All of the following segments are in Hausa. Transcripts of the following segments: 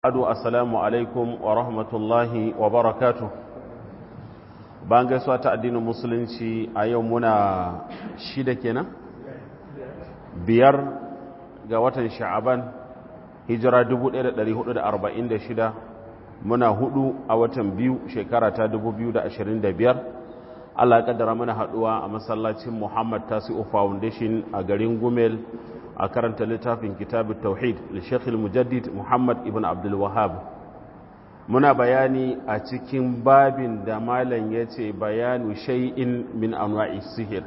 adu assalamu alaikum wa rahmatullahi wa barakatu bayan gaisuwa ta addinin musulunci a yau muna shida kenan biyar ga watan sha'aban hijira 1446 muna hudu a watan biyu shekara ta 2025 Allah ya kaddara mana haduwa a masallacin Muhammad Tasi'u Foundation a garin Gumel a karanta littafin kitabun tauhid da shekhil mujaddid muhammad ibn abdul wahab muna bayani a cikin babin da malam ya ce bayanu shay'in min anwa'i sihir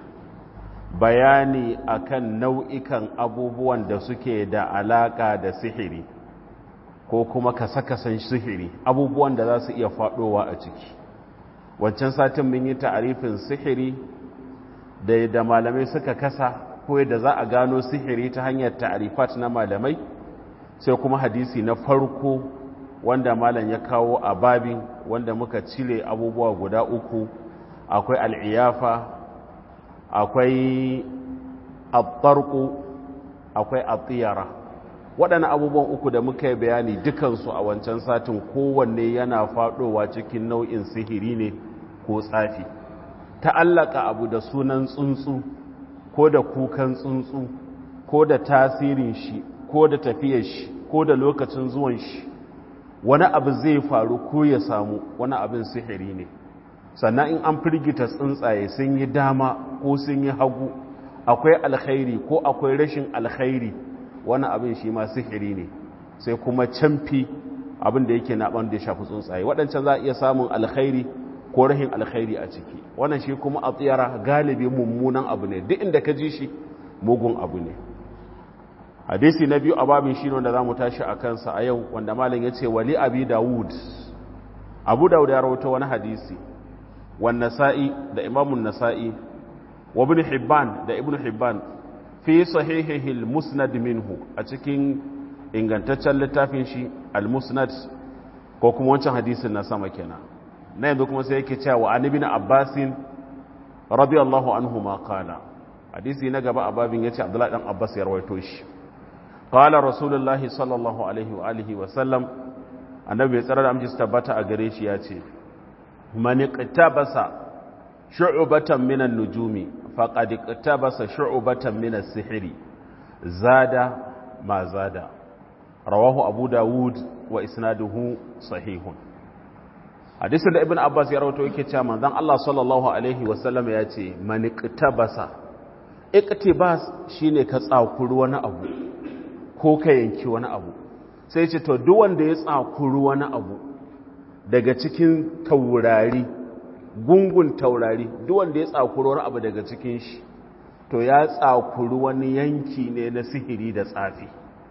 bayani akan nau'ikan abubuwan da suke da alaka da sihiri ko kuma kasa-kasan sihiri abubuwan da za su iya faɗowa a ciki wancan satin mun yi ta'arifin sihiri da da malamai suka kasa ko yadda za a gano sihiri ta hanyar ta'arifat na malamai sai kuma hadisi na farko wanda malam ya kawo a babin wanda muka cire abubuwa guda uku akwai al'iyafa akwai attarku akwai atiyara waɗannan abubuwan uku da muka yi bayani dukansu a wancan satin kowanne yana faɗowa cikin nau'in sihiri ne ko tsafi ta'allaka abu da sunan tsuntsu ko da kukan tsuntsu ko da tasirin shi ko da tafiyar shi ko da lokacin zuwan shi wani abu zai faru ko ya samu wani abin sihiri ne sannan in an firgita tsuntsaye sun yi dama ko sun yi hagu akwai alkhairi ko akwai rashin alkhairi wani abin shi ma sihiri ne sai kuma camfi abin da yake na da ya shafi tsuntsaye waɗancan za a iya samun alkhairi ko rahin alkhairi a ciki wannan shi kuma a tsiyara galibi mummunan abu ne duk inda ka ji shi mugun abu ne hadisi na biyu a babin shi wanda za mu tashi a kansa a yau wanda malam ya ce wali abi dawud abu dawud ya rahoto wani hadisi wan nasa'i da imamun nasa'i wa ibn hibban da ibn hibban fi sahihihi al-musnad minhu a cikin ingantaccen littafin shi al-musnad ko kuma wancan hadisin na sama kenan na yanzu kuma sai yake cewa an ibn abbasin radiyallahu anhu ma qala hadisi na gaba a babin yace abdullahi dan abbas ya rawaito shi qala rasulullahi sallallahu alaihi wa alihi wa sallam annabi tsara da amji tabbata a gare shi yace man iqtabasa shu'batan min an-nujumi faqad iqtabasa shu'batan min as-sihri zada ma zada rawahu abu dawud wa isnaduhu sahihun hadisin da ibn abbas ya rawato yake cewa manzon Allah sallallahu alaihi wasallam ya ce man iqtabasa iqtibas shine ka tsakuri wani abu ko ka yanki wani abu sai ce to duk wanda ya tsakuri wani abu daga cikin taurari gungun taurari duk wanda ya tsakuri wani abu daga cikin shi to ya tsakuri wani yanki ne na sihiri da tsafi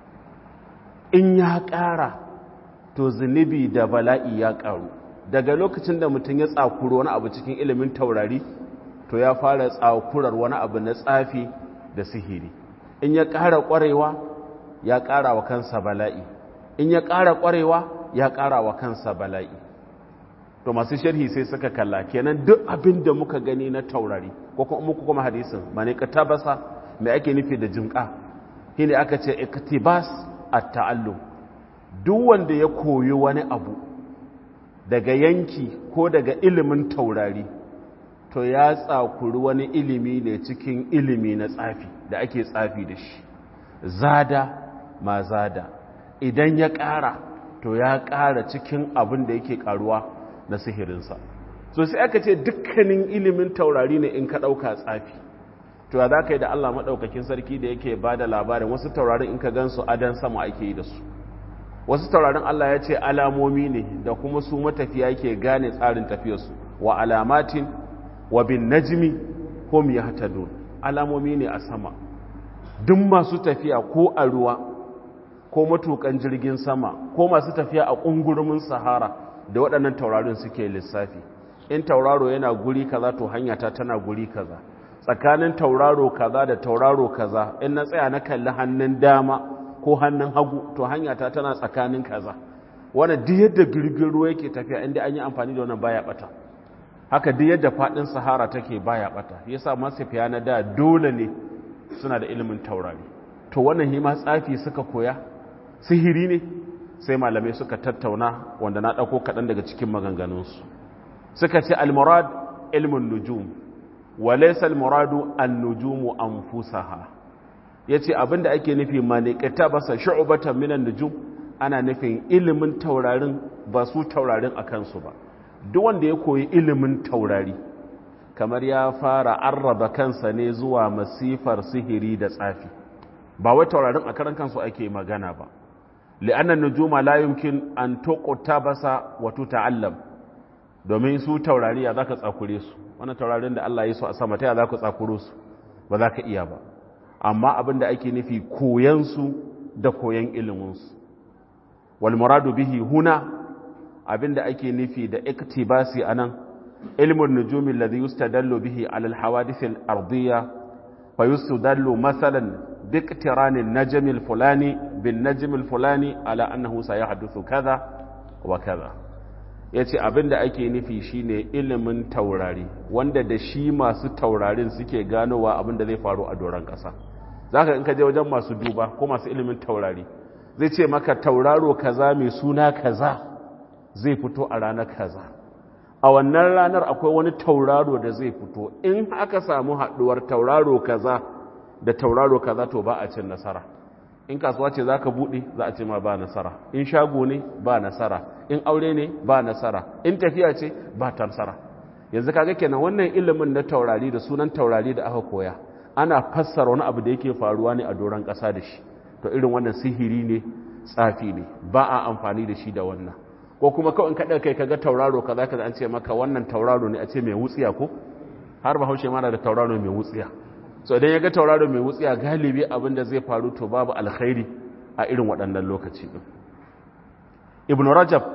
in ya ƙara to zunubi da bala'i ya ƙaru daga lokacin da mutum ya tsakuro wani abu cikin ilimin taurari to ya fara tsakurar wani abu na tsafi da sihiri in ya ƙara ƙwarewa ya ƙara wa kansa bala'i in ya ƙara ƙwarewa ya ƙara wa kansa bala'i to masu sharhi sai suka kalla kenan duk abin da muka gani na taurari ko kuma muku kuma hadisin mane ka tabasa me ake nufi da jimka shine aka ce iktibas at-ta'allum duk wanda ya koyi wani abu daga yanki ko daga ilimin taurari to ya tsakuri wani ilimi ne cikin ilimi na tsafi da ake tsafi da shi zada ma zada idan ya ƙara to ya ƙara cikin abin da yake ƙaruwa na sihirinsa so sai aka ce dukkanin ilimin taurari ne in ka ɗauka tsafi to ya za ka yi da allah maɗaukakin sarki da yake ba da labarin wasu taurarin in ka gan su adan sama ake yi da su wasu taurarin Allah ya ce alamomi ne da kuma su matafiya ke gane tsarin tafiyarsu wa alamatin wa bin najmi hum yahtadun alamomi ne a sama duk masu tafiya ko a ruwa ko matukan jirgin sama ko masu tafiya a kungurumin sahara da waɗannan taurarin suke lissafi in tauraro yana guri kaza to hanya ta tana guri kaza tsakanin tauraro kaza da tauraro kaza in na tsaya na kalli hannun dama ko hannun hagu to hanya ta tana tsakanin kaza wannan duk yadda girgin ruwa yake tafiya inda an yi amfani da wannan baya bata haka duk yadda fadin sahara take baya bata yasa masafiya na da dole ne suna da ilimin taurari to wannan hima tsafi suka koya sihiri ne sai malamai suka tattauna wanda na ɗauko kaɗan daga cikin maganganunsu suka ce almurad ilmin nujum walaisa almuradu an-nujumu anfusaha yace abinda ake nufi malikata basa shu'batan minan nujum ana nufin ilimin taurarin ba su taurarin akan su ba duk wanda ya koyi ilimin taurari kamar ya fara arraba kansa ne zuwa masifar sihiri da tsafi ba wai taurarin a karan kansu ake magana ba li'annan nujuma la yumkin an tuqtabasa wa tuta'allam domin su taurari ya zaka tsakure su wannan taurarin da Allah ya so a sama ta ya zaka tsakuro su ba za ka iya ba amma abin da ake nufi koyan su da koyan ilimin su wal muradu bihi huna abin da ake nufi da iktibasi anan ilmun nujumi alladhi yustadallu bihi ala al hawadith al ardiyya fa yustadallu mathalan باقتران النجم الفلاني بالنجم الفلاني على أنه سيحدث كذا وكذا yace abin da ake nufi shine ilimin taurari wanda da shi masu taurarin suke ganowa abin da zai faru a doron ƙasa zaka in ka je wajen masu duba ko masu ilimin taurari zai ce maka tauraro kaza mai suna kaza zai fito a ranar kaza a wannan ranar akwai wani tauraro da zai fito in aka samu haɗuwar tauraro kaza da tauraro kaza to ba a cin nasara in kasuwa ce za ka buɗe za a ce ma ba nasara in shago ne ba nasara in aure ne ba nasara in tafiya ce ba ta nasara yanzu kaga kenan wannan ilimin na taurari da sunan taurari da aka koya ana fassara wani abu da yake faruwa ne a doron ƙasa da shi to irin wannan sihiri ne tsafi ne ba a amfani da shi da wannan ko kuma kawai in kaɗa kai kaga tauraro kaza kaza an ce maka wannan tauraro ne a ce mai wutsiya ko har bahaushe mana da tauraro mai wutsiya so idan ya ga tauraro mai wutsiya galibi abinda zai faru to babu alkhairi a irin waɗannan lokaci ɗin ibn rajab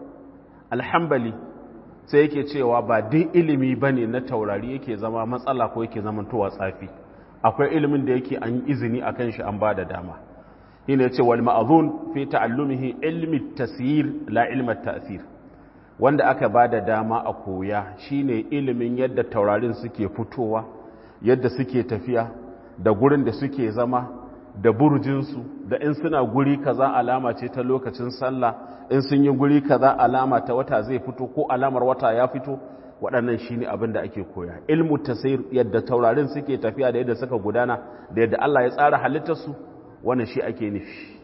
alhambali sai yake cewa ba dai ilimi ba ne na taurari yake zama matsala ko yake zama towa tsafi akwai ilimin da yake an izini a kan shi an ba da dama shi ne ce wal ma'azun fi ta'allumihi ilmi tasir la ilmat ta'sir wanda aka ba da dama a koya shine ilimin yadda taurarin suke fitowa yadda suke tafiya da gurin da suke zama da burjinsu da in suna guri kaza alama ce ta lokacin sallah in sun yi guri kaza alama ta wata zai fito ko alamar wata ya fito waɗannan shi ne abin da ake koya ilmu tasir yadda taurarin suke tafiya da yadda suka gudana da yadda Allah ya tsara halittarsu wannan shi ake nufi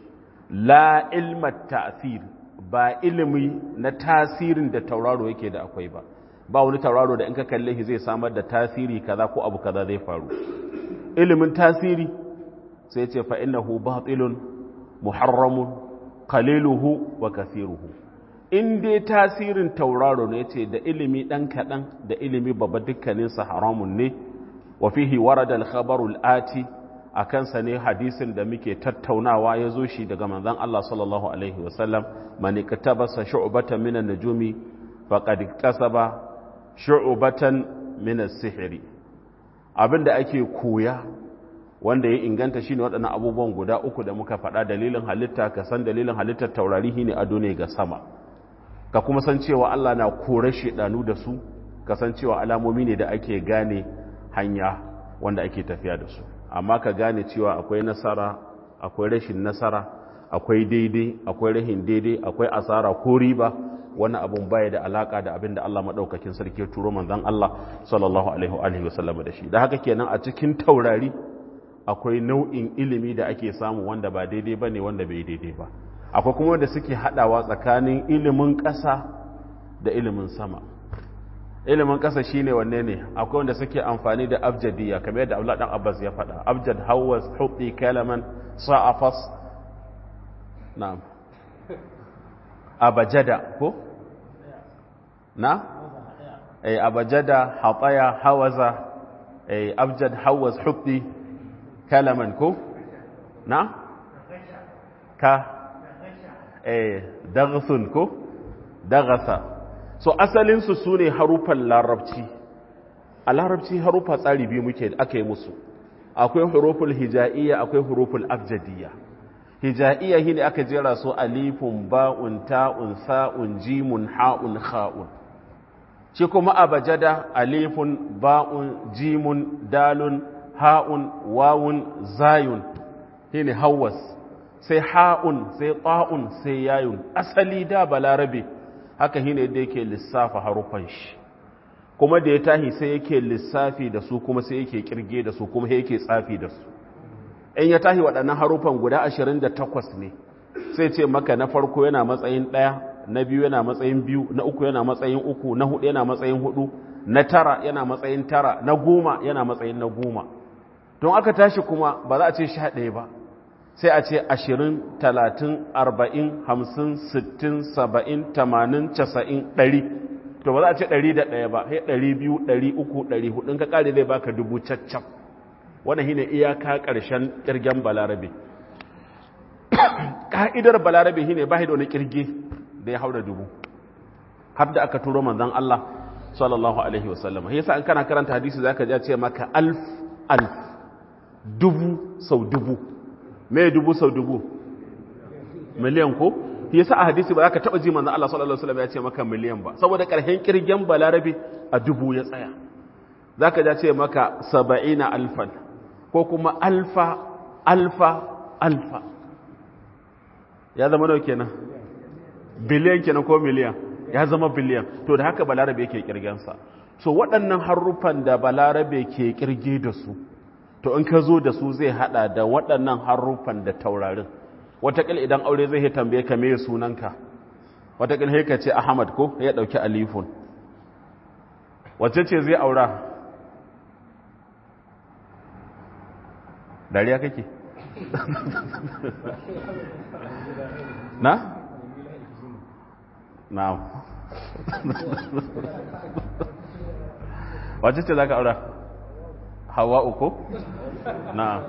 la ilma ta'sir ba ilimi na tasirin da tauraro yake da akwai ba ba wani tauraro da in ka kalle shi zai samar da tasiri kaza ko abu kaza zai faru ilimin tasiri sai ce fa innahu batilun muharramun qaliluhu wa kathiruhu in dai tasirin tauraro ne ce da ilimi dan kadan da ilimi babba dukkanin sa haramun ne wa fihi warada al-khabaru al-ati akan sa ne hadisin da muke tattaunawa ya zo shi daga manzon Allah sallallahu alaihi wasallam man iktabasa shu'batan min an-nujumi faqad kasaba shu'batan min as-sihri abinda ake koya wanda ya inganta shine waɗannan abubuwan guda uku da muka faɗa dalilin halitta ka san dalilin halittar taurari ne ado ne ga sama ka kuma san cewa Allah na kore shedanu da su ka san cewa alamomi ne da ake gane hanya wanda ake tafiya da su amma ka gane cewa akwai nasara akwai rashin nasara akwai daidai akwai rahin daidai akwai asara ko riba wannan abun baya da alaka da abin da Allah madaukakin sarki ya turo manzon Allah sallallahu alaihi wa sallam da shi da haka kenan a cikin taurari akwai nau'in ilimi da ake samu wanda ba daidai ba ne wanda bai daidai ba akwai kuma wanda suke haɗawa tsakanin ilimin ƙasa da ilimin sama ilimin ƙasa shine wanne ne akwai wanda suke amfani da abjadiya kamar yadda Abdullah dan Abbas ya faɗa abjad hawas hubbi kalaman sa'afas na'am abajada ko na eh abajada hataya hawaza eh abjad hawas hubbi kalaman ko na ka eh dagsun ko dagasa so asalin su sune harufan larabci a larabci harufa tsari biyu muke aka yi musu akwai huruful hija'iyya akwai huruful abjadiyya hija'iyya shine aka jera su alifun ba'un ta'un sa'un jimun ha'un kha'un shi kuma abajada alifun ba'un jimun dalun ha'un wawun zayun shine hawas sai ha'un sai ta'un sai yayun asali da balarabe haka shine yadda yake lissafa harufan shi kuma da ya tahi sai yake lissafi da su kuma sai yake kirge da su kuma yake tsafi da su in ya tahi waɗannan harufan guda 28 ne sai ce maka na farko yana matsayin ɗaya na biyu yana matsayin biyu na uku yana matsayin uku na hudu yana matsayin hudu na tara yana matsayin tara na goma yana matsayin na goma don aka tashi kuma ba za a ce sha ɗaya ba sai a ce ashirin talatin arba'in hamsin sittin saba'in tamanin casa'in ɗari to ba za a ce ɗari da ɗaya ba sai ɗari biyu ɗari uku ɗari hudu ka ƙare zai baka dubu caccan wannan shine iyaka ƙarshen ƙirgen balarabe ƙa'idar balarabe shine ba da wani ƙirge da ya haura dubu har da aka turo manzon Allah sallallahu alaihi wasallam yasa an kana karanta hadisi zaka ji ce maka alf alf dubu sau dubu me dubu sau dubu miliyan ko yasa a hadisi ba zaka taba ji manzon Allah sallallahu alaihi wasallam ya ce maka miliyan ba saboda karhen kirgen balarabe a dubu ya tsaya zaka ji ce maka 70 alfan ko kuma alfa alfa alfa ya zama nawa kenan biliyan kenan ko miliyan ya zama biliyan to da haka balarabe yake kirgensa so waɗannan haruffan da balarabe ke kirge da su to in ka zo da su zai hada da waɗannan haruffan da taurarin watakil idan aure zai yi tambaye ka me sunanka watakil sai ka ce ahmad ko ya ɗauki alifun wacce ce zai aura dariya kake na? na wacce ce za ka aura hawa uku? na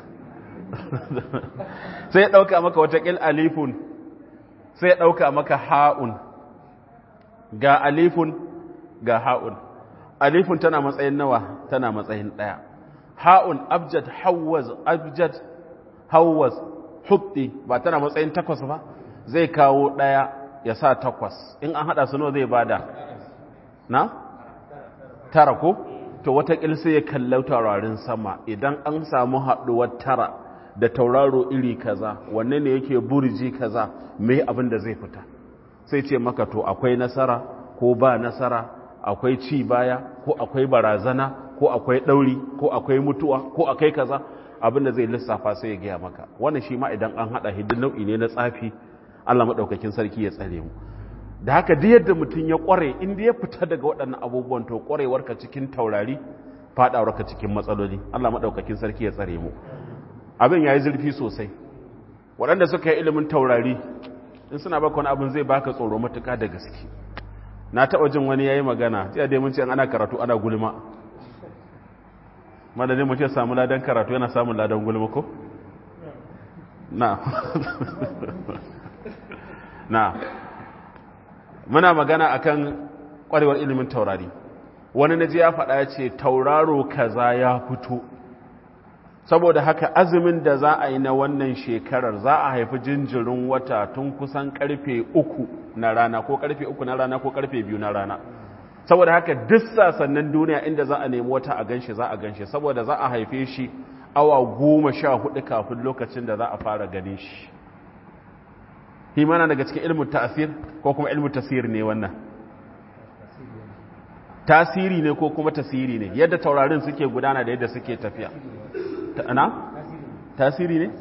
sai ya ɗauka maka watakil alifun sai ya ɗauka maka ha'un ga alifun ga ha'un alifun tana matsayin nawa tana matsayin ɗaya ha'un abjad hawaz abjad hawaz hutti ba tana matsayin takwas ba zai kawo ɗaya ya sa takwas in an haɗa su nawa zai bada na? tara ko? to watakil sai ya kallau taurarin sama idan an samu haɗuwar tara da tauraro iri kaza wanne ne yake burji kaza mai abin da zai fita sai ce maka to akwai nasara ko ba nasara akwai ci baya ko akwai barazana ko akwai ɗauri ko akwai mutuwa ko akwai kaza abin da zai lissafa sai ya gaya maka wannan shi ma idan an haɗa hidin nau'i ne na tsafi Allah maɗaukakin sarki ya tsare mu da haka duk yadda mutum ya ƙware inda ya fita daga waɗannan abubuwan to ƙwarewarka cikin taurari faɗawarka cikin matsaloli Allah maɗaukakin sarki ya tsare mu abin ya yi zurfi sosai waɗanda suka yi ilimin taurari in suna baka wani abin zai baka tsoro matuka da gaske na taɓa jin wani ya yi magana sai dai mun ce ana karatu ana gulma madadin mu ce samu ladan karatu yana samun ladan gulma ko na na muna magana akan kwarewar ilimin taurari wani naji ya faɗa ya ce tauraro kaza ya fito saboda haka azumin da za a yi na wannan shekarar za a haifi jinjirin wata tun kusan karfe uku na rana ko karfe uku na rana ko karfe biyu na rana saboda haka duk sasannin duniya inda za a nemi wata a ganshi za a ganshi saboda za a haife shi awa goma sha hudu kafin lokacin da za a fara ganin shi himana daga cikin ilmin ta'asir ko kuma ilmin tasiri ne wannan tasiri ne ko kuma tasiri ne yadda taurarin suke gudana da yadda suke tafiya ana tasiri ne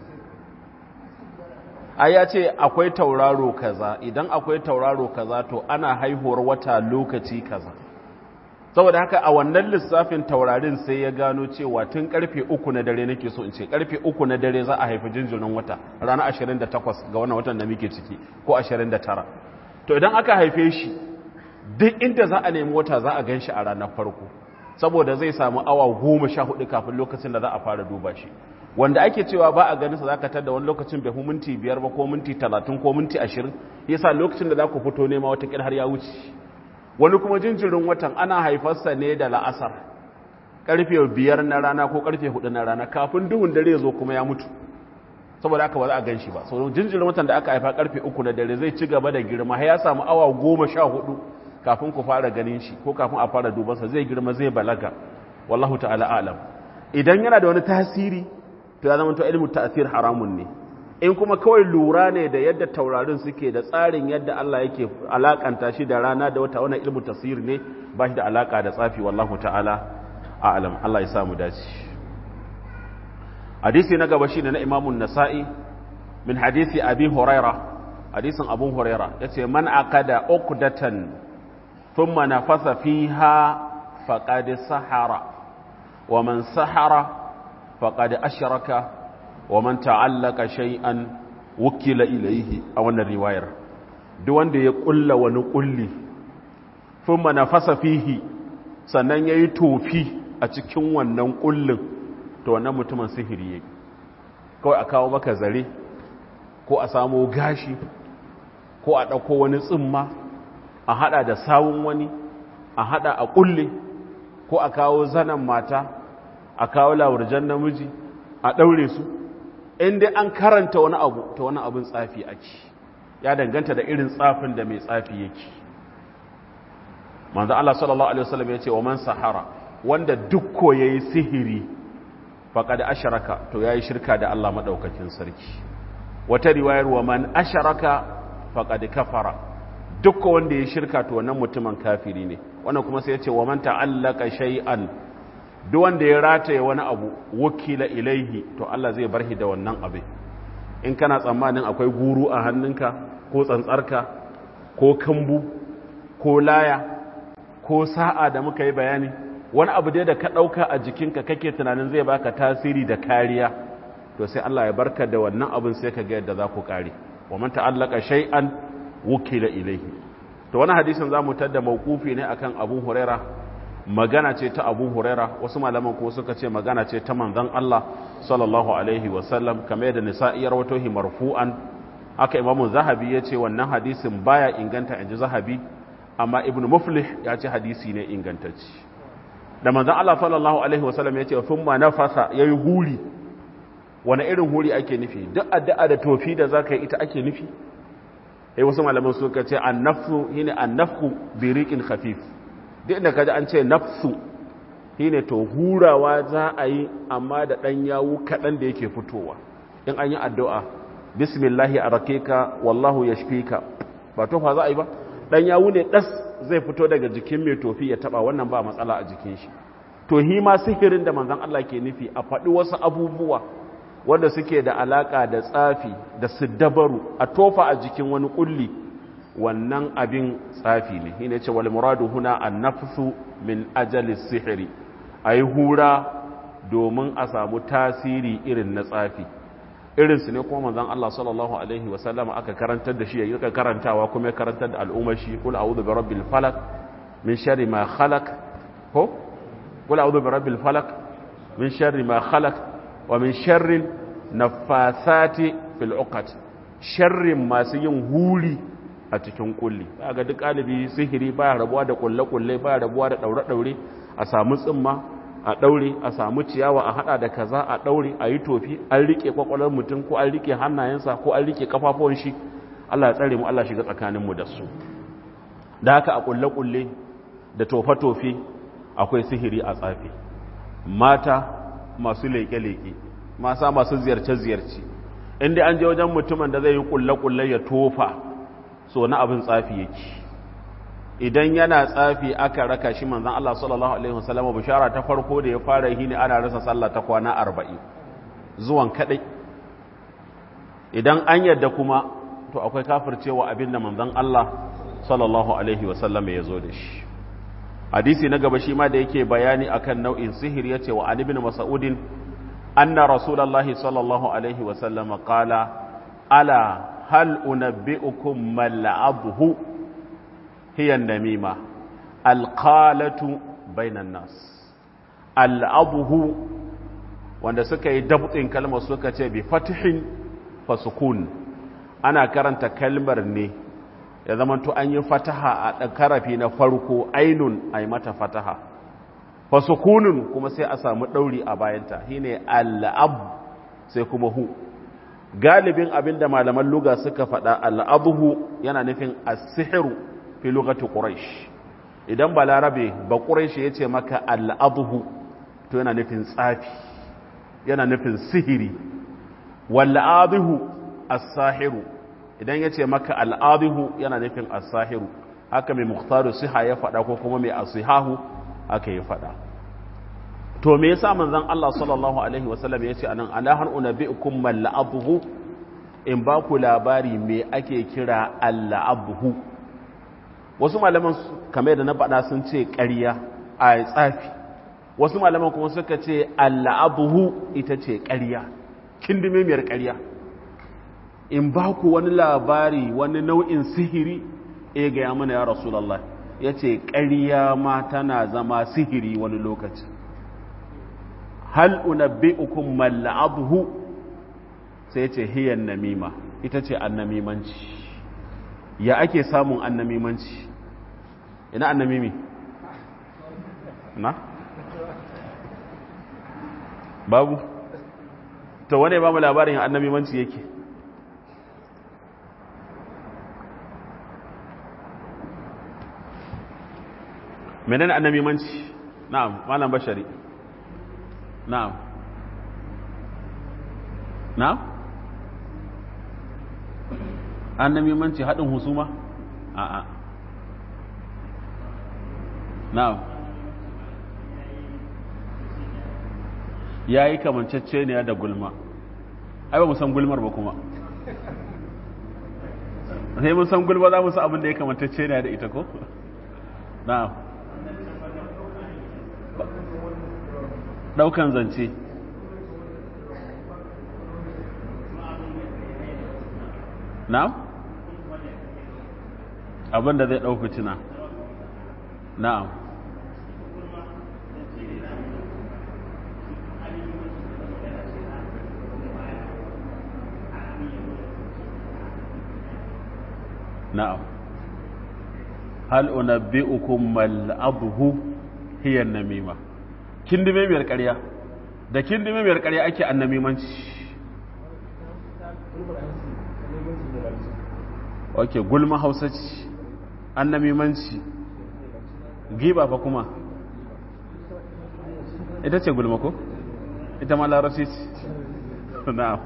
a ya ce akwai tauraro kaza idan akwai tauraro kaza to ana haihuwar wata lokaci kaza saboda haka a wannan lissafin taurarin sai ya gano cewa tun karfe uku na dare nake so in ce karfe uku na dare za a haifi jinjirin wata ranar 28 ga wannan watan da muke ciki ko 29 to idan aka haife shi duk inda za a nemi wata za a gan shi a ranar farko saboda zai samu awa goma sha hudu kafin lokacin da za a fara duba shi wanda ake cewa ba a ganin sa za ka tada wani lokacin bai minti biyar ba ko minti talatin ko minti ashirin yasa lokacin da za ku fito nema wata har ya wuce wani kuma jinjirin watan ana haifarsa ne da la'asar karfe biyar na rana ko karfe hudu na rana kafin duhun dare zo kuma ya mutu saboda haka ba za a gan shi ba sau jinjirin watan da aka haifa karfe uku na dare zai ci gaba da girma ya samu awa goma sha hudu kafin ku fara ganin shi ko kafin a fara dubansa zai girma zai balaga wallahu ta'ala alam idan yana da wani tasiri to ya zama to ilmu ta'asir haramun ne in kuma kawai lura ne da yadda taurarin suke da tsarin yadda Allah yake alakanta shi da rana da wata wannan ilmu tasir ne ba shi da alaka da tsafi wallahu ta'ala a'lam Allah ya samu dace hadisi na gaba shine na Imam nasai min hadisi Abi Huraira hadisin Abu Huraira yace man aqada uqdatan thumma nafasa fiha faqad sahara wa man sahara faqad ashraka wa man ta'allaka shay'an wukila ilayhi a wannan riwayar duk wanda ya kulla wani kulli thumma nafasa fihi sannan yayi tofi a cikin wannan kullin to wannan mutumin sihiri yake kawai a kawo maka zare ko a samo gashi ko a dauko wani tsimma a hada da sawun wani a hada a kulle ko a kawo zanan mata a kawo lawurjan namiji a daure su in dai an karanta wani abu ta wani abin tsafi ake ya danganta da irin tsafin da mai tsafi yake manzo Allah sallallahu alaihi wasallam ya ce wa man sahara wanda duk ko yayi sihiri faqad asharaka to yayi shirka da Allah madaukakin sarki wata riwayar wa man asharaka faqad kafara duk ko wanda yayi shirka to wannan mutumin kafiri ne wannan kuma sai ya ce wa man ta'allaka shay'an duk wanda ya rataye wani abu wakila ilaihi to Allah zai bar shi da wannan abin in kana tsammanin akwai guru a hannunka ko tsantsarka ko kambu ko laya ko sa'a da muka yi bayani wani abu dai da ka ɗauka a jikinka kake tunanin zai baka tasiri da kariya to sai Allah ya barka da wannan abin sai ka ga yadda za ku kare wa man ta'allaka shay'an wukila ilaihi to wani hadisin zamu tada mauqufi ne akan Abu Huraira magana ce ta abu huraira wasu malaman ko suka ce magana ce ta manzan Allah sallallahu alaihi wasallam kamar yadda nisa'i ya rawato hi marfu'an haka imamu zahabi ya ce wannan hadisin baya inganta inji zahabi amma ibnu muflih ya ce hadisi ne ingantacci da manzan Allah sallallahu alaihi wasallam ya ce thumma nafasa yayi huri wani irin huri ake nufi duk addu'a da tofi da zaka yi ita ake nufi eh wasu malaman suka ce annafsu shine annafku bi riqin khafif duk inda kaji an ce nafsu shine to hurawa za a yi amma da ɗan yawu kaɗan da yake fitowa in an yi addu'a bismillahi a rakeka wallahu ya ka ba tofa za a yi ba ɗan yawu ne ɗas zai fito daga jikin mai tofi ya taɓa wannan ba matsala a jikin shi to hi ma sihirin da manzan Allah ke nufi a faɗi wasu abubuwa wanda suke da alaƙa da tsafi da siddabaru a tofa a jikin wani ƙulli wannan abin tsafi ne shi ne ce wal muradu huna an nafsu min ajalis sihiri a yi hura domin a samu tasiri irin na tsafi irinsu ne kuma manzan Allah sallallahu Alaihi wasallama aka karantar da shi ya yi karantawa kuma ya karantar da al'ummar shi kula a'udhu bi rabbil falak min sharri ma khalaq ko kula a'udhu bi rabbil falak min sharri ma khalaq wa min sharri nafasati fil uqad sharrin masu yin huri a cikin kulli ga duk ɗalibi sihiri baya rabuwa da kulle-kulle baya rabuwa da ɗaure-ɗaure a samu tsimma a ɗaure a samu ciyawa a haɗa da kaza a ɗaure a yi tofi an riƙe kwakwalar mutum ko an riƙe hannayensa ko an riƙe kafafuwan shi Allah ya tsare mu Allah shiga tsakaninmu da su da haka a kulle-kulle da tofe-tofe akwai sihiri a tsafi mata masu leƙe-leƙe masa masu ziyarce-ziyarce inda an je wajen mutumin da zai yi kulle-kulle ya tofa so na abin tsafi yake idan yana tsafi aka raka shi manzan Allah sallallahu alaihi wasallam bishara ta farko da ya fara yi ne ana rasa sallah ta kwana arba'in zuwan kadai idan an yadda kuma to akwai kafircewa abin da manzan Allah sallallahu alaihi wasallam ya zo da shi hadisi na gaba shi ma da yake bayani akan nau'in sihir yace wa an ibn mas'udin anna rasulullahi sallallahu alaihi wasallam qala ala هل أنبئكم ما العبه هي النميمة القالة بين الناس العبه wanda suka yi dabtin kalmar suka ce bi fatihin fasukun ana karanta kalmar ne ya zama to an yi fataha a karafi na farko ainun a yi mata fataha fasukunun kuma sai a samu ɗauri a bayanta shine al'ab sai kuma hu galibin abin da malaman luga suka faɗa al'abuhu yana nufin asihiru fi lugatu ƙuraish idan ba larabe ba ƙuraish ya ce maka al'abuhu to yana nufin tsafi yana nufin sihiri wal'abuhu as-sahiru idan yace maka al-adihu yana nufin as-sahiru haka mai mukhtaru siha ya faɗa ko kuma mai asihahu haka ya faɗa to me yasa manzon Allah sallallahu alaihi wasallam yace anan ala har unabbiukum mal la'abhu in ba ku labari me ake kira al-la'abhu wasu malaman kamar da na faɗa sun ce ƙarya a tsafi wasu malaman kuma suka ce al-la'abhu ita ce ƙarya kindimemiyar ƙarya in ba ku wani labari wani nau'in sihiri e ga mana ya rasulallah ya ce ƙarya ma tana zama sihiri wani lokaci hal unabbi'ukum malla'abhu sai ce hiyan namima ita ce annamimanci ya ake samun annamimanci ina annamimi na babu to wane ba mu labarin annamimanci yake menene annamimanci na'am malam bashari na'am na'am annamimanci haɗin husuma a'a na'am ya yi kamancacce ne da gulma ai ba mu san gulmar ba kuma sai mun san gulma za mu san abin da ya kamantacce ne da ita ko na'am daukan zance na'am abin da zai dauki tuna na'am na'am hal unabbi'ukum mal abhu hiya an-namima kindime miyar ƙarya da kindime miyar ƙarya ake annamimanci ok gulma hausa ce annamimanci giba fa kuma ita ce gulma ko ita ma larabci ce na'am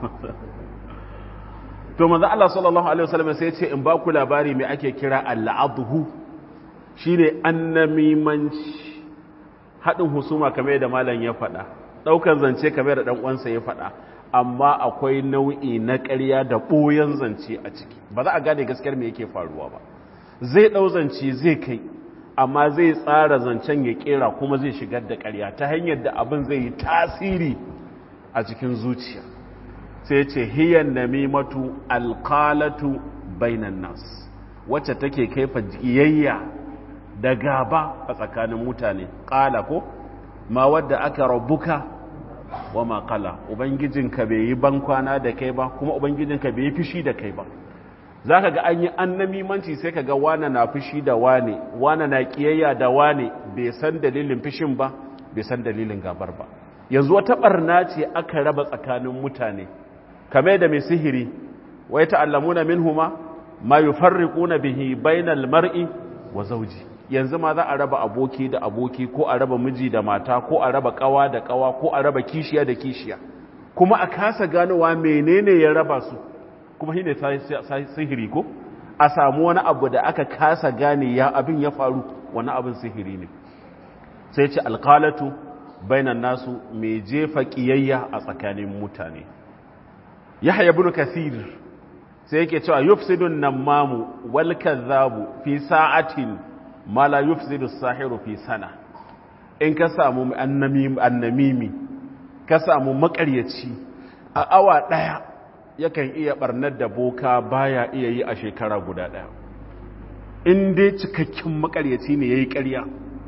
to manzo Allah sallallahu alaihi wasallam sai ya ce in ba ku labari me ake kira al-abhu shine annamimanci hadin husuma kamar yadda malam ya faɗa daukar zance kamar da dan uwansa ya faɗa amma akwai nau'i na ƙarya da ɓoyon zance a ciki ba za a gane gaskiyar me yake faruwa ba zai ɗau zance zai kai amma zai tsara zancen ya ƙera kuma zai shigar da ƙarya ta hanyar da abin zai yi tasiri a cikin zuciya sai ce hiyan namimatu alqalatu bainan nas wacce take kaifa jiyayya da gaba a tsakanin mutane qala ko ma wadda aka rabbuka wa ma qala ubangijinka bai yi bankwana da kai ba kuma ubangijinka bai yi fishi da kai ba zaka ga an yi annamimanci sai ka ga wane na fishi da wane wane na kiyayya da wane bai san dalilin fishin ba bai san dalilin gabar ba yanzu wata barna ce aka raba tsakanin mutane kamar da mai sihiri wai ta'allamuna minhuma ma yufarriquna bihi bainal mar'i wa zawji yanzu ma za a raba aboki da aboki ko a raba miji da mata ko a raba kawa da kawa ko a raba kishiya da kishiya kuma a kasa ganowa menene ya raba su kuma shine sihiri ko a samu wani abu da aka kasa gane ya abin ya faru wani abin sihiri ne sai ce alqalatu bainan nasu mai jefa kiyayya a tsakanin mutane yahya ibn kathir sai yake cewa yufsidun namamu wal kadhabu fi sa'atin ma la yufsidu sahiru fi sana in ka samu annamimi ka samu makaryaci a awa daya yakan iya barnar da boka baya iya yi a shekara guda daya in dai cikakken makaryaci ne yayi ƙarya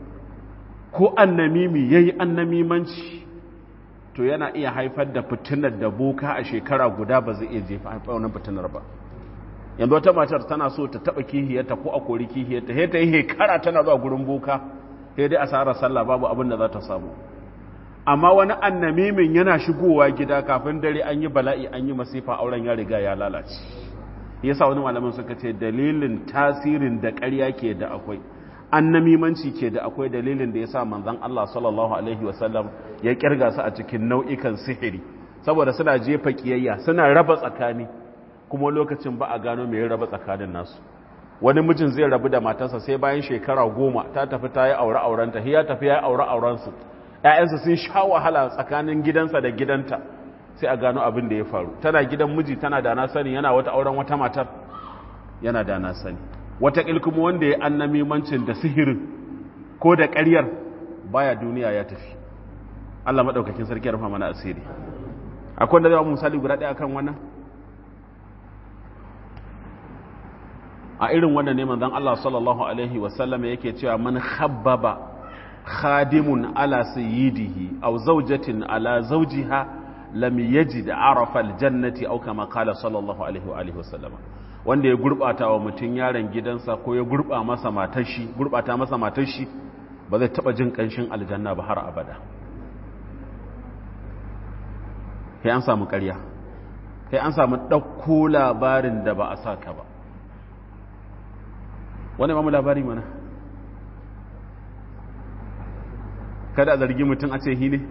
ko annamimi yayi annamimanci to yana iya haifar da fitinar da boka a shekara guda ba zai iya jefa haifar wannan fitinar ba yanzu wata matar tana so ta taba kihiyarta ko a kori kihiyarta sai ta yi hekara tana zuwa gurin boka sai dai asarar sallah babu abin da za ta samu amma wani annamimin yana shigowa gida kafin dare an yi bala'i an yi masifa auren ya riga ya lalace yasa wani malamin suka ce dalilin tasirin da ƙarya ke da akwai annamimanci ke da akwai dalilin da ya sa manzan Allah sallallahu Alaihi wasallam ya kirga su a cikin nau'ikan sihiri saboda suna jefa kiyayya suna raba tsakani kuma lokacin ba a gano mai raba tsakanin nasu wani mijin zai rabu da matarsa sai bayan shekara goma ta tafi ta yi aure aurenta ya tafi ya yi aure aurensu ‘ya'yansa sun sha wahala tsakanin gidansa da gidanta sai a gano abin da ya faru tana gidan miji tana da na sani yana wata auren wata matar yana da na sani wata kuma wanda ya annamimancin da sihirin ko da ƙaryar baya duniya ya tafi Allah maɗaukakin sarki ya rufa mana asiri akwai da zai misali guda ɗaya kan wannan a irin wannan ne manzon Allah sallallahu alaihi wasallam yake cewa man khabbaba khadimun ala sayyidihi aw zawjatin ala zawjiha lam yajid arafa aljannati aw kama qala sallallahu alaihi wa alihi wasallam wanda ya gurbata wa mutun yaron gidansa ko ya gurba masa matar shi gurbata masa matar shi ba zai taba jin kanshin aljanna ba har abada kai an samu ƙarya kai an samu ɗauko labarin da ba a sa ka ba wani mamu labari mana kada a zargi mutum a ce hine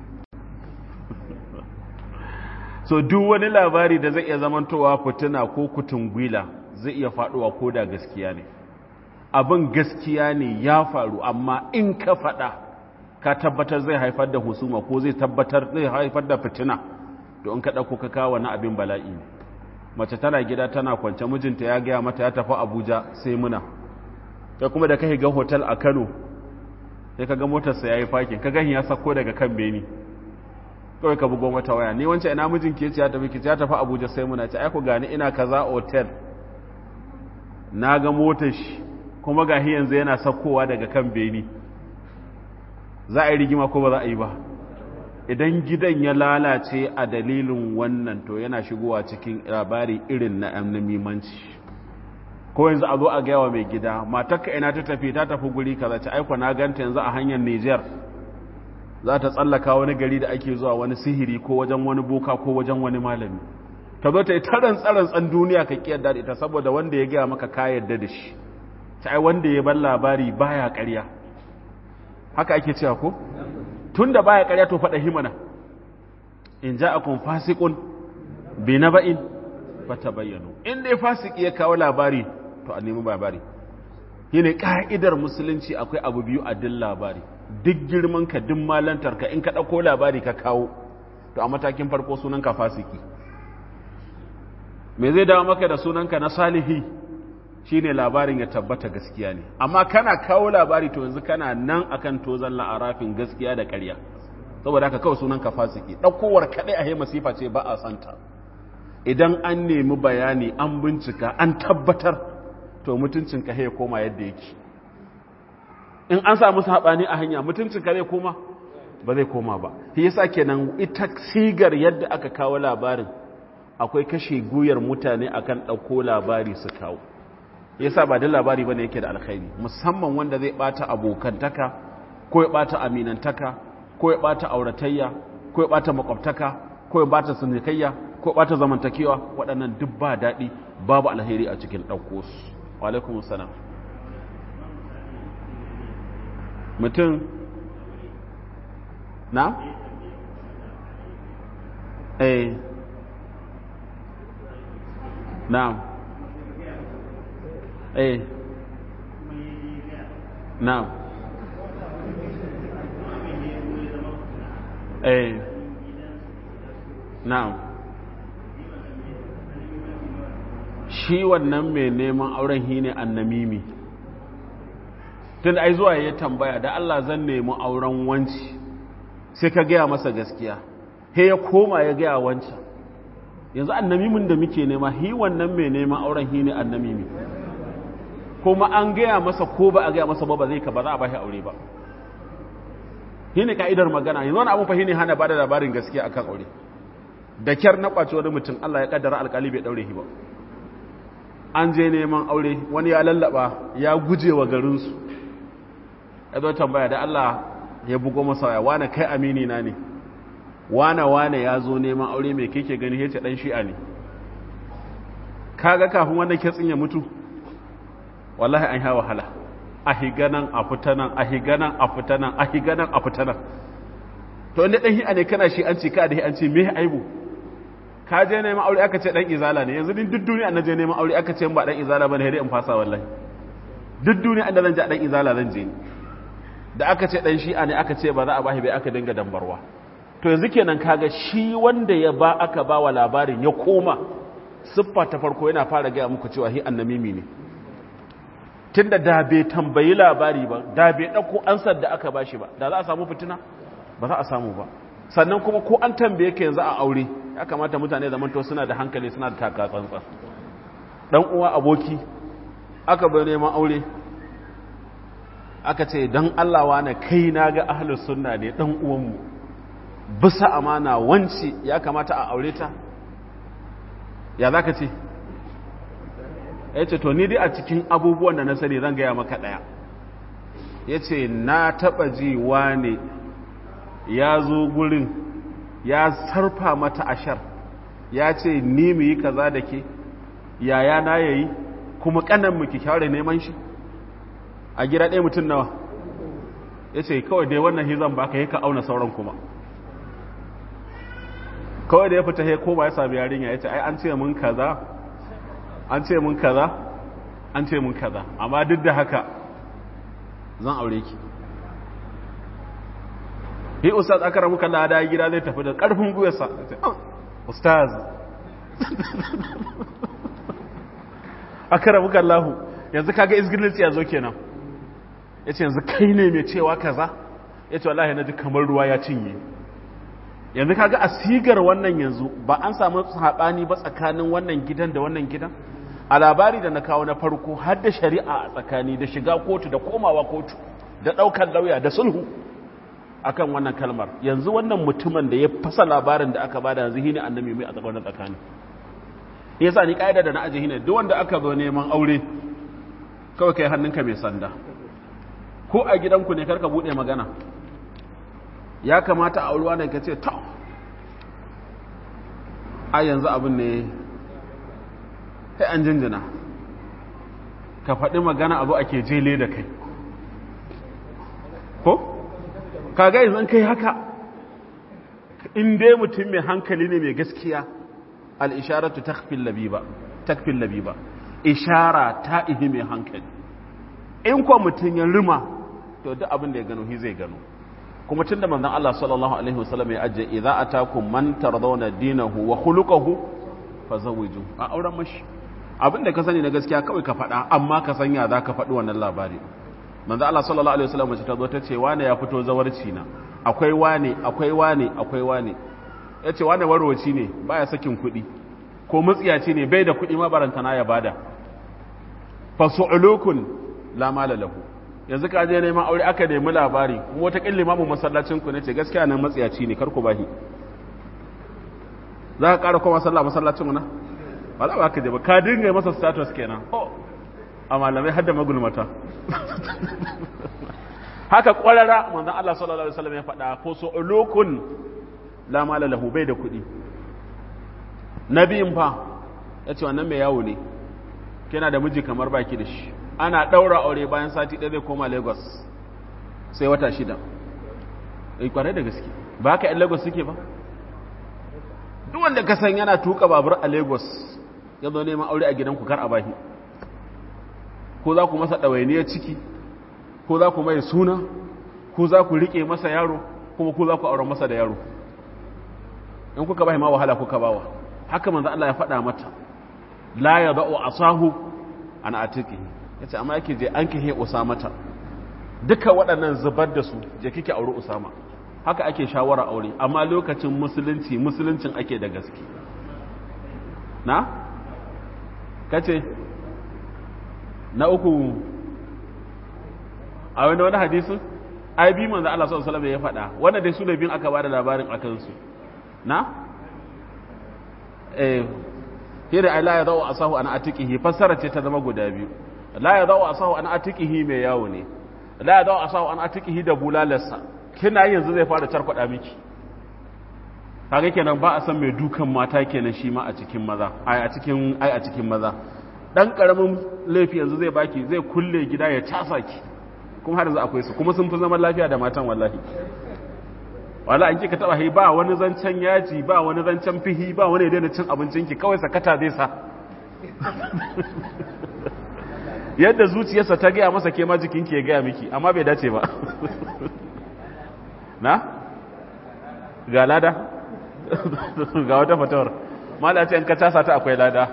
so duk wani labari da zai iya zamantowa fituna ko kutungwila zai iya faɗuwa ko da gaskiya ne abin gaskiya ne ya faru amma in ka faɗa ka tabbatar zai haifar da husuma ko zai tabbatar zai haifar da fitina to in ka ɗauko ka kawo wani abin bala'i ne mace tana gida tana kwance mijinta ya gaya mata ya tafi abuja sai muna ta kuma da ka ga hotel a kano sai ka ga motarsa ya yi fakin ka gani ya sako daga kan beni kawai ka bugon wata waya ni wancan ina mijin ke ce ya tafi ki ya tafi abuja sai muna ce aiko gani ina kaza hotel na ga motar shi kuma ga yanzu yana sakowa daga kan beni za a yi rigima ko ba za a yi ba idan gidan ya lalace a dalilin wannan to yana shigowa cikin labari irin na annamimanci ko yanzu a zo a gaya wa mai gida matakka ina ta tafi ta tafi guri kaza ta aiko na ganta yanzu a hanyar Niger za ta tsallaka wani gari da ake zuwa wani sihiri ko wajen wani boka ko wajen wani malami ta zo ta yi taran tsaran duniya ka kiyar da ita saboda wanda ya gaya maka ka yarda da shi ta ai wanda ya bar labari baya ƙarya haka ake cewa ko tun da baya ƙarya to faɗa himana in ja akun fasikun bi na ba'in fata bayyano in dai fasiki ya kawo labari to a nemi labari shi ne ƙa'idar musulunci akwai abu biyu a din labari duk girman ka duk malantar ka in ka ɗauko labari ka kawo to a matakin farko sunanka fasiki me zai dawo maka da sunanka na salihi shine labarin ya tabbata gaskiya ne amma kana kawo labari to yanzu kana nan akan tozan la'arafin gaskiya da ƙarya saboda haka kawai sunan ka fasiki ɗaukowar kaɗai a hema sifa ce ba a santa idan an nemi bayani an bincika an tabbatar to mutuncin ka ya koma yadda yake in an samu saɓani a hanya mutuncin ka zai koma ba zai koma ba shi yasa kenan ita sigar yadda aka kawo labarin akwai kashe guyar mutane akan ɗauko labari su kawo yasa ba da labari bane yake da alkhairi musamman wanda zai bata abokantaka ko ya bata aminantaka ko ya bata auratayya ko ya bata makwabtaka ko ya bata sunikayya ko ya bata zamantakewa waɗannan duk ba daɗi babu alheri a cikin ɗauko su wa alaikum salam mutum na eh na'am eh na'am eh na'am shi wannan mai neman auren hi ne annamimi tun ai zuwa ya tambaya da Allah zan nemi auren wanci sai ka gaya masa gaskiya he ya koma ya gaya wancan yanzu annamimin da muke nema hi wannan mai neman auren hi ne annamimi kuma an gaya masa ko ba a gaya masa ba ba zai ka ba za a bashi aure ba shi ne ka'idar magana yanzu wani abin fahimi hana ba da labarin gaskiya akan aure da kyar na kwaci wani mutum Allah ya kaddara alkali bai daure shi ba an je neman aure wani ya lallaba ya guje wa garinsu ya zo tambaya da Allah ya bugo masa ya wane kai amini na ne wane wane ya zo neman aure mai kake gani ya ce dan shi'a ne kaga kafin wanda ke tsinya mutu wallahi an sha wahala a higanan a fitanan a higanan a fitanan a higanan a fitanan to inda dan hi'a ne kana shi an ce ka da an ce me aibu ka je neman aure aka ce dan izala ne yanzu din duk duniya na je neman aure aka ce ba dan izala bane sai in fasa wallahi duk duniya da zan je dan izala zan je da aka ce dan shi'a ne aka ce ba za a bashi bai aka dinga dambarwa to yanzu kenan kaga shi wanda ya ba aka ba wa labarin ya koma siffa ta farko yana fara gaya muku cewa hi annamimi ne tunda da bai tambayi labari ba da bai dauko ansar da aka bashi ba da za a samu fitina ba za a samu ba sannan kuma ko an tambaye ka yanzu a aure ya kamata mutane zaman to suna da hankali suna da taka tsantsan dan uwa aboki aka bai neman aure aka ce dan Allah wane kai na ga ahlus sunna ne dan uwanmu bisa amana wanci ya kamata a aure ta ya zaka ce yace to ni dai a cikin abubuwan da na sani zan gaya maka daya yace na taba ji wane ya zo gurin ya sarfa mata ashar ya ce ni mu yi kaza da ke yaya na yayi kuma kanan mu ki kyawar neman shi a gida ɗaya mutum nawa ya ce kawai dai wannan hizan ba ka yi ka auna sauran kuma kawai da ya fita ya koma ya sami yarinya ya ce ai an ce mun kaza an ce mun kaza an ce mun kaza amma duk da haka zan aure ki yi ustaz aka ramu kalla da gida zai tafi da ƙarfin guyarsa ustaz aka ramu kallahu yanzu kaga izgilinci ya zo kenan ya ce yanzu kai ne mai cewa kaza ya ce wallahi na ji kamar ruwa ya cinye yanzu kaga a sigar wannan yanzu ba an samu haɓani ba tsakanin wannan gidan da wannan gidan a labari da na kawo na farko har da shari'a a tsakani da shiga kotu da komawa kotu da ɗaukar lauya da sulhu akan wannan kalmar yanzu wannan mutumin da ya fasa labarin da aka bada yanzu hine annabi mai a tsakanin tsakani yasa ni kaida da na aje hine duk wanda aka zo neman aure kawai kai hannunka mai sanda ko a gidanku ne karka bude magana ya kamata a aurewa ne ka ce ta a yanzu abin ne sai an jinjina ka faɗi magana abu ake jele da kai ko? kaga yanzu kai haka in dai mutum mai hankali ne mai gaskiya al'isharatu takfin labiba takfin labiba ishara ta ihi mai hankali in kuwa mutum ya rima to duk abin da ya gano shi zai gano kuma tun da manzan Allah sallallahu Alaihi wasallam ya ajiye idza atakum man tardawna dinahu wa khuluquhu fazawiju a auren mashi abin da ka sani na gaskiya kawai ka faɗa amma ka sanya za ka faɗi wannan labari manzo Allah sallallahu alaihi wasallam mace ta zo ta ce wane ya fito zawarci na akwai wane akwai wane akwai wane yace wane warwaci ne baya sakin kuɗi ko mutsiyaci ne bai da kuɗi ma barantana ya bada fasu'ulukun la mala lahu yanzu ka je neman aure aka nemi labari kuma wata kille mamu masallacin ku nace gaskiya nan matsiyaci ne kar ku bahi za ka ƙara koma sallah masallacin mu na ba za ba ka je ba ka dinga masa status kenan oh a malamai hadda magulmata haka kwarara manzon Allah sallallahu alaihi wasallam ya faɗa ko so ulukun la mala lahu bai da kuɗi nabiyin fa yace wannan mai yawo ne kina da miji kamar baki da shi ana daura aure bayan sati ɗaya zai koma Lagos sai wata shida eh kwarai da gaske ba ka yan Lagos suke ba duk wanda ka san yana tuka babur a Lagos ya zo neman aure a gidanku kar a bahi ko za ku masa ɗawainiyar ciki ko za ku mai suna ko za ku riƙe masa yaro kuma ko za ku auren masa da yaro in kuka bai ma wahala kuka bawa haka manzo Allah ya faɗa mata la ya da'u asahu an atiqihi yace amma yake je an kihe usamata duka waɗannan zubar da su je kike aure usama haka ake shawara aure amma lokacin musulunci musuluncin ake da gaske na kace na uku a wani wani hadisun ai bi manzo Allah sallallahu alaihi wasallam ya faɗa wanda dai su ne bin aka bada labarin akan su na eh hira ai la ya dawo asahu an atiqihi fassara ce ta zama guda biyu la ya dawo asahu an atiqihi mai yawo ne la ya dawo asahu an atiqihi da bulalarsa kina yanzu zai fara tarkwada miki kaga kenan ba a san mai dukan mata kenan shi ma a cikin maza ai a cikin ai a cikin maza dan karamin laifi yanzu zai baki zai kulle gida ya casa ki kuma har yanzu akwai su kuma sun fi zaman lafiya da matan wallahi wala an kika taba hi ba wani zancen yaji ba wani zancen fihi ba wani daina cin abincinki kawai sakata zai sa yadda zuciyarsa ta gaya masa ke ma jikinki ya gaya miki amma bai dace ba na ga lada ga wata fatawar mala ce in ka tasa ta akwai lada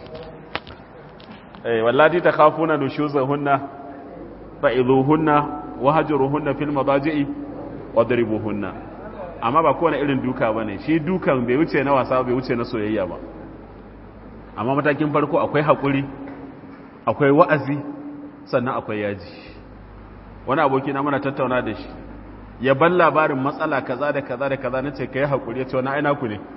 eh wallahi ta khafuna nushuzahunna fa'izuhunna wahjuruhunna fil madaji'i wadribuhunna amma ba kowane irin duka bane shi dukan bai wuce na wasa bai wuce na soyayya ba amma matakin farko akwai hakuri akwai wa'azi sannan akwai yaji wani aboki na muna tattauna da shi ya ban labarin matsala kaza da kaza da kaza nace kai hakuri yace wani aina ku ne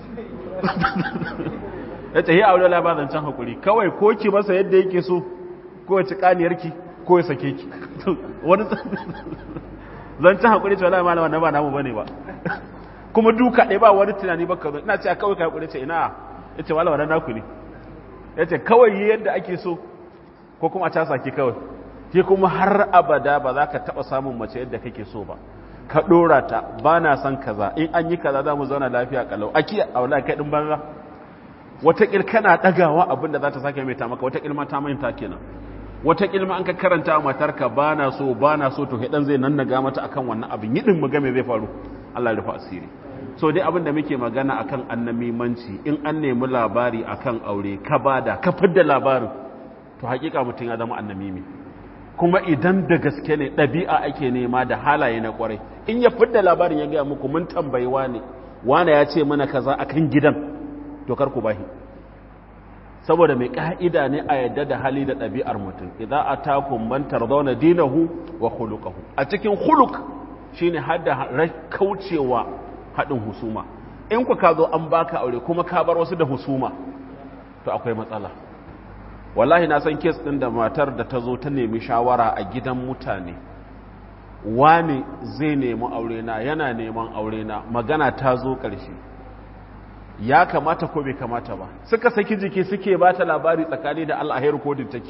yace hi aure labarin can hakuri kawai ko ki masa yadda yake so ko ya ci kaniyarki ko ya sake ki wani zancen hakuri ce wala malama na ba namu bane ba kuma duka ɗaya ba wani tunani ba ka zo ina ce kawai ka hakuri ce ina ya ce wala wannan naku ne ya ce kawai yi yadda ake so ko kuma a casa ki kawai ke kuma har abada ba za ka taɓa samun mace yadda kake so ba ka ɗora ta ba na son kaza in an yi kaza za mu zauna lafiya kalau aki a wala kai ɗin banza wataƙil kana ɗagawa abin da za ta sake mai ta maka wataƙil ma ta manta kenan wata ilma an ka karanta wa matarka ba na so ba na so to hidan zai nan naga mata akan wannan abin yidin mu game zai faru Allah ya rufa asiri so dai abin da muke magana akan annamimanci in an nemi labari akan aure ka bada ka fidda labarin to hakika mutum ya zama annamimi kuma idan da gaske ne ɗabi'a ake nema da halaye na kwarai in ya fidda labarin ya gaya muku mun tambayi wane wane ya ce mana kaza akan gidan to kar ku bahi saboda mai ka'ida ne a yadda da hali da ɗabi'ar mutum idan a takun bantar zaune dinahu wa hulukahu a cikin huluk shi ne hada kaucewa haɗin husuma in ku ka zo an baka aure kuma ka bar wasu da husuma to akwai matsala wallahi na san kes ɗin da matar da ta zo ta nemi shawara a gidan mutane wani zai nemi aure na yana neman aure na magana ta zo ƙarshe ya kamata ko bai kamata ba suka saki jiki suke ba ta labari tsakani da Allah a kodin take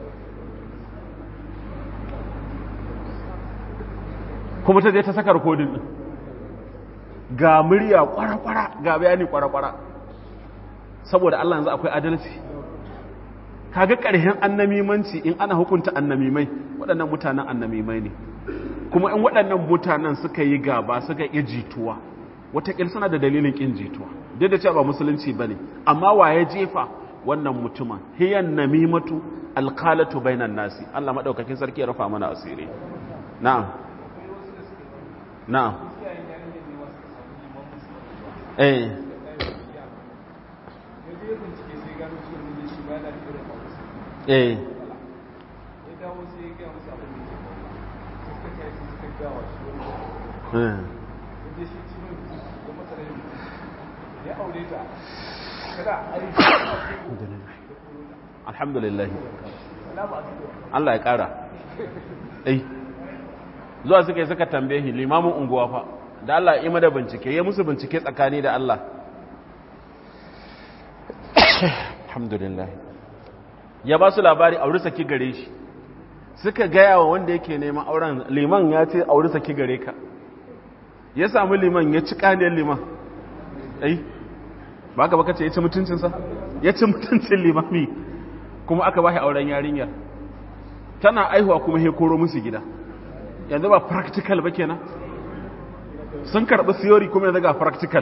kuma ta je ta saka rikodin din ga murya kwara-kwara ga bayani kwara-kwara saboda Allah yanzu akwai adalci kaga ƙarshen annamimanci in ana hukunta annamimai waɗannan mutanen annamimai ne kuma in waɗannan mutanen suka yi gaba suka yi jituwa wataƙil suna da dalilin ƙin jituwa duk da cewa ba musulunci ba ne amma wa ya jefa wannan mutumin hiyan namimatu alƙalatu bainan nasi Allah maɗaukakin sarki ya rufa mana asiri na'am na'am eh eh eh alhamdulillah Allah ya kara eh zuwa suka yi suka tambaye shi limamin unguwa fa da Allah ya da bincike ya musu bincike tsakani da Allah alhamdulillah ya ba su labari auri saki gare shi suka gaya wa wanda yake neman auren liman ya ce auri saki gare ka ya samu liman ya ci kaniyar liman ai ba ka baka ce ya ci mutuncinsa ya ci mutuncin limami kuma aka ba shi auren yarinyar tana aihuwa kuma he koro musu gida yanzu ba practical ba kenan sun karɓi theory kuma yanzu ga practical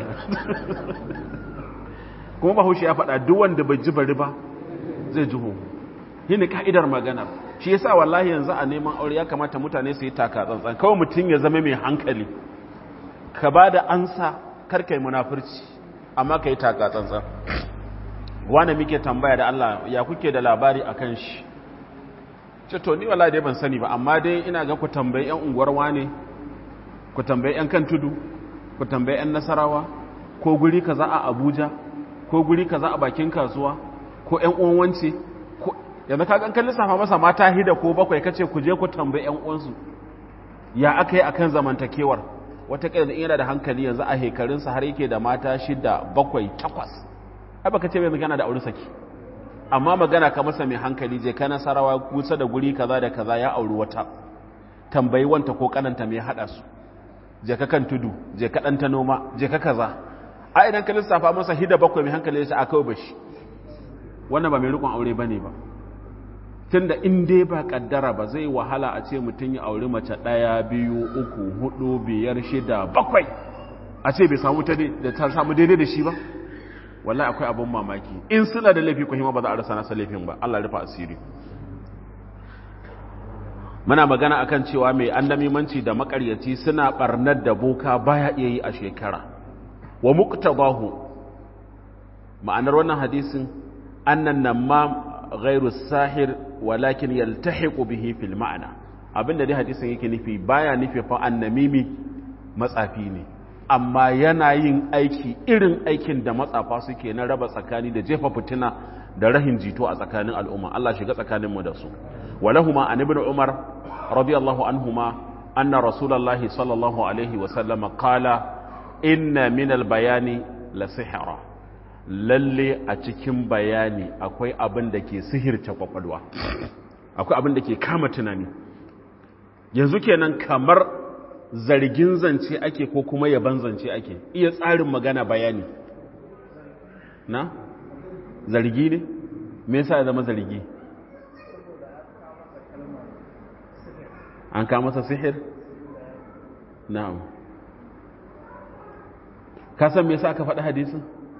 kuma bahaushe ya faɗa duk wanda bai ji bari ba zai ji hoho yi ne ka'idar magana shi yasa wallahi yanzu a neman aure ya kamata mutane su yi taka tsantsan kawai mutum ya zama mai hankali ka ba da ansa karkai munafurci amma ka yi taka tsantsan wane muke tambaya da Allah ya kuke da labari a kan shi ce to ni wallahi dai ban sani ba amma dai ina ga ku tambayi yan unguwar wane ku tambayi yan kan tudu ku tambayi yan nasarawa ko guri kaza a Abuja ko guri kaza a bakin kasuwa ko yan uwan wance ko yanzu ka kan lissafa masa mata hida ko bakwai kace ku je ku tambayi yan uwansu ya aka yi akan zamantakewar wata da yana da hankali yanzu a hekarinsa har yake da mata shida bakwai takwas ai baka ce mai magana da aure saki amma magana ka masa mai hankali je ka nasarawa kusa da guri kaza da kaza ya auri wata tambayi wanta ko kananta mai hada su je ka kan tudu je ka ɗan ta noma je ka kaza a idan ka lissafa masa hida bakwai mai hankali ya ce a kawai bashi wannan ba mai rikon aure ba ne ba tun da in dai ba kaddara ba zai wahala a ce mutum ya auri mace ɗaya biyu uku hudu biyar shida bakwai a ce bai samu ta da ta samu daidai da shi ba wallahi akwai abin mamaki in suna da laifi ko hima ba za a rasa nasa laifin ba Allah rufa asiri muna magana akan cewa mai annamimanci da makaryaci suna barnar da boka baya iya yi a shekara wa muqtabahu ma'anar wannan hadisin annan namam ghairu sahir walakin yaltahiqu bihi fil ma'ana abinda dai hadisin yake nufi baya nufi fa annamimi matsafi ne amma yana yin aiki irin aikin da matsafa suke na raba tsakani da jefa fitina da rahin jito a tsakanin al'umma Allah shiga tsakaninmu da su walahuma an ibn umar radiyallahu anhuma anna rasulullahi sallallahu alaihi wa sallama qala inna min al-bayani la sihra lalle a cikin bayani akwai abin da ke sihirce kwakwalwa akwai abin da ke kama tunani yanzu kenan kamar zargin zance ake ko kuma yaban zance ake iya tsarin magana bayani na zargi ne me yasa ya zama zargi an kama masa sihir na'am ka san me yasa aka faɗi hadisin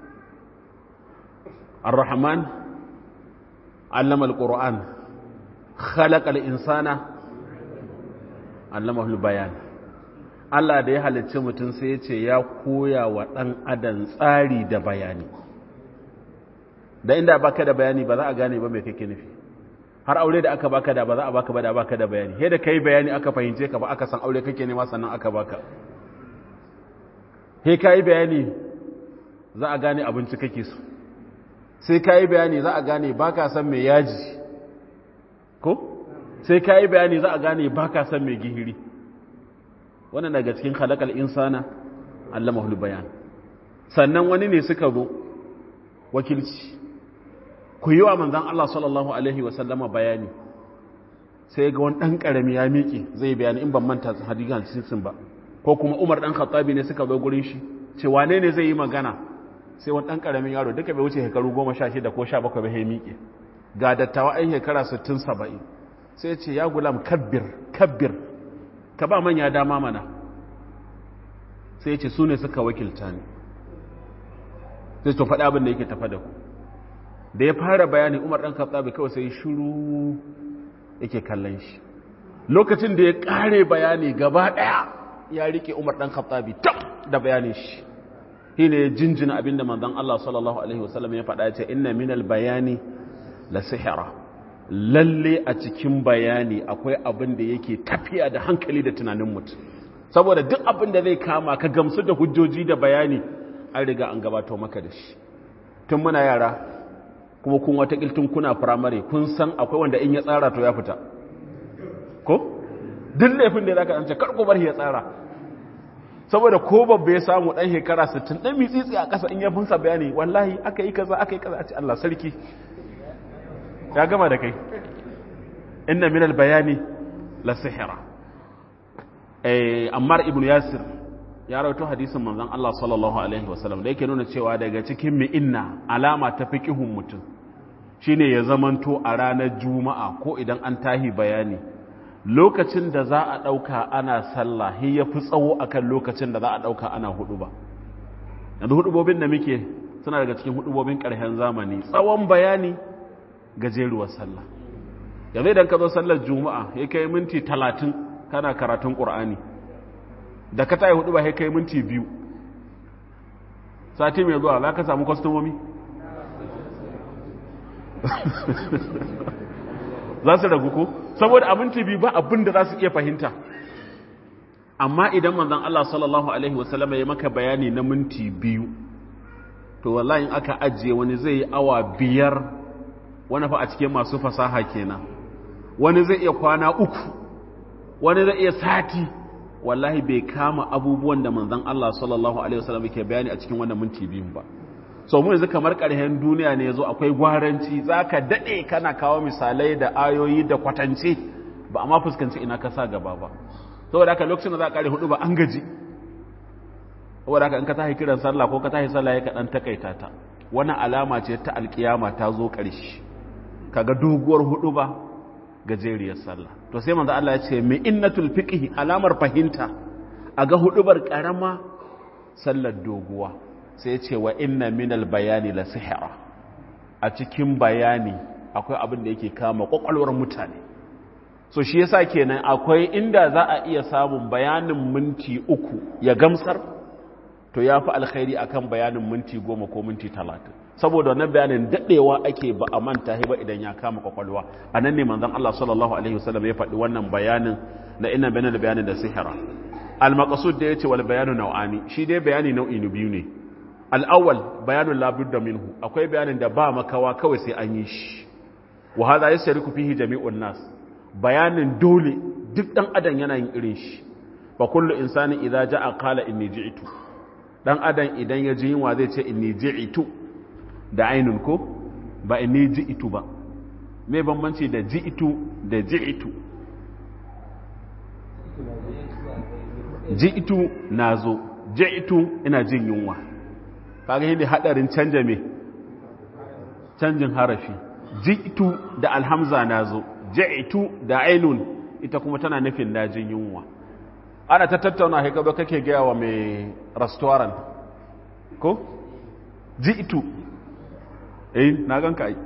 ar-rahman allama al-qur'an khalaqa al-insana allamahu al-bayan Allah da ya halicci mutum sai ya ce ya koya wa ɗan adam tsari da bayani da inda baka da bayani ba za a gane ba mai kake nufi har aure da aka baka da ba za a baka ba da baka da bayani he da kai bayani aka fahimce ka ba aka san aure kake nema sannan aka baka he kai bayani za a gane abinci kake so sai kai bayani za a gane baka san mai yaji ko sai kai bayani za a gane baka san mai gihiri wannan daga cikin khalaqal insana allamahul bayan sannan wani ne suka zo wakilci ku yi wa manzan Allah sallallahu Alaihi wasallama bayani sai ga wani ɗan ƙarami ya miƙe zai bayani in ban manta hadigan sinsin ba ko kuma umar ɗan khattabi ne suka zo gurin shi ce wane ne zai yi magana sai wani ɗan ƙaramin yaro duka bai wuce shekaru goma sha shida ko sha bakwai bai miƙe ga dattawa ɗan shekara sittin saba'in sai ce ya gulam kabbir kabbir ka ba manya dama mana sai ce su ne suka wakilta ni sai to faɗi abin da yake tafa da ku da ya fara bayani umar ɗan katsabi kawai sai shuru yake kallon shi lokacin da ya ƙare bayani gaba ɗaya ya rike umar ɗan katsabi tab da bayanin shi shi ne jinjina abin da manzan Allah sallallahu Alaihi wasallam ya faɗa ce inna minal bayani la sihira lalle a cikin bayani akwai abin da yake tafiya da hankali da tunanin mutum saboda duk abin da zai kama ka gamsu da hujjoji da bayani an riga an gabato maka da shi tun muna yara kuma kun wata tun kuna firamare kun san akwai wanda in ya tsara to ya fita ko duk laifin da za ka ɗance karko bar ya tsara saboda ko babba ya samu ɗan shekara 60 ɗan mitsitsi a ƙasa in ya funsa bayani wallahi aka yi kaza aka yi kaza a ce Allah sarki ya gama da kai inna minal bayani la sihira eh ammar ibn yasir ya rawaito hadisin manzon Allah sallallahu alaihi wasallam da yake nuna cewa daga cikin mi'inna alama ta fiqihun mutum shine ya zamanto a ranar juma'a ko idan an tahi bayani lokacin da za a dauka ana sallah hi yafi tsawo akan lokacin da za a dauka ana hudu ba yanzu hudubobin da muke suna daga cikin hudubobin karshen zamani tsawon bayani gajeruwar sallah yanzu idan ka zo sallar juma'a ya kai minti talatin kana karatun ƙur'ani da ka tayi hudu ba kai minti biyu sati mai zuwa za ka samu kwastomomi za su ragu ko saboda a minti biyu ba abin da za su iya fahimta amma idan manzan Allah sallallahu Alaihi wasallama ya maka bayani na minti biyu to wallahi aka ajiye wani zai yi awa biyar wani fa a cikin masu fasaha kenan wani zai iya kwana uku wani zai iya sati wallahi bai kama abubuwan da manzon Allah sallallahu alaihi wasallam yake bayani a cikin wannan minti biyu ba so mu yanzu kamar ƙarshen duniya ne yazo akwai gwaranci zaka dade kana kawo misalai da ayoyi da kwatance ba amma fuskanci ina ka sa gaba ba saboda haka lokacin da za ka kare hudu ba an gaji saboda haka in ka tahi kiran sallah ko ka tahi sallah ya ka dan takaita ta wannan alama ce ta alkiyama ta zo ƙarshe kaga doguwar hudu ba gajeriyar sallah to sai manzo Allah ya ce mi innatul fiqhi alamar fahimta aga hudubar karama sallar doguwa sai ya ce wa inna minal bayani la sihra a cikin bayani akwai abin da yake kama kwakwalwar mutane so shi yasa kenan akwai inda za a iya samun bayanin minti uku ya gamsar to ya fi alkhairi akan bayanin minti goma ko minti talatin saboda wannan bayanin daɗewa ake ba a manta ba idan ya kama kwakwalwa a nan ne manzon Allah sallallahu alaihi wasallam ya faɗi wannan bayanin da ina bayanin da bayanin da sihira al-maqsud da yace wal bayanu nau'ani shi dai bayani nau'i biyu ne al-awwal bayanun la budda minhu akwai bayanin da ba makawa kawai sai an yi shi wa hadha yasriku fihi jami'un nas bayanin dole duk dan adam yana yin irin shi fa kullu insani idza ja'a qala inni ji'tu dan adam idan ya ji yunwa zai ce inni ji'tu da ainun ko ba inni ji'tu ba me bambanci da ji'tu da ji'tu ji'tu nazo ji'tu ina jin yunwa kaga yadda hadarin canja me canjin harafi ji'tu da alhamza nazo ji'tu da ainun ita kuma tana nufin najin yunwa ana ta tattauna haikaba kake gaya wa mai restaurant ko ji'tu eh na ganka ai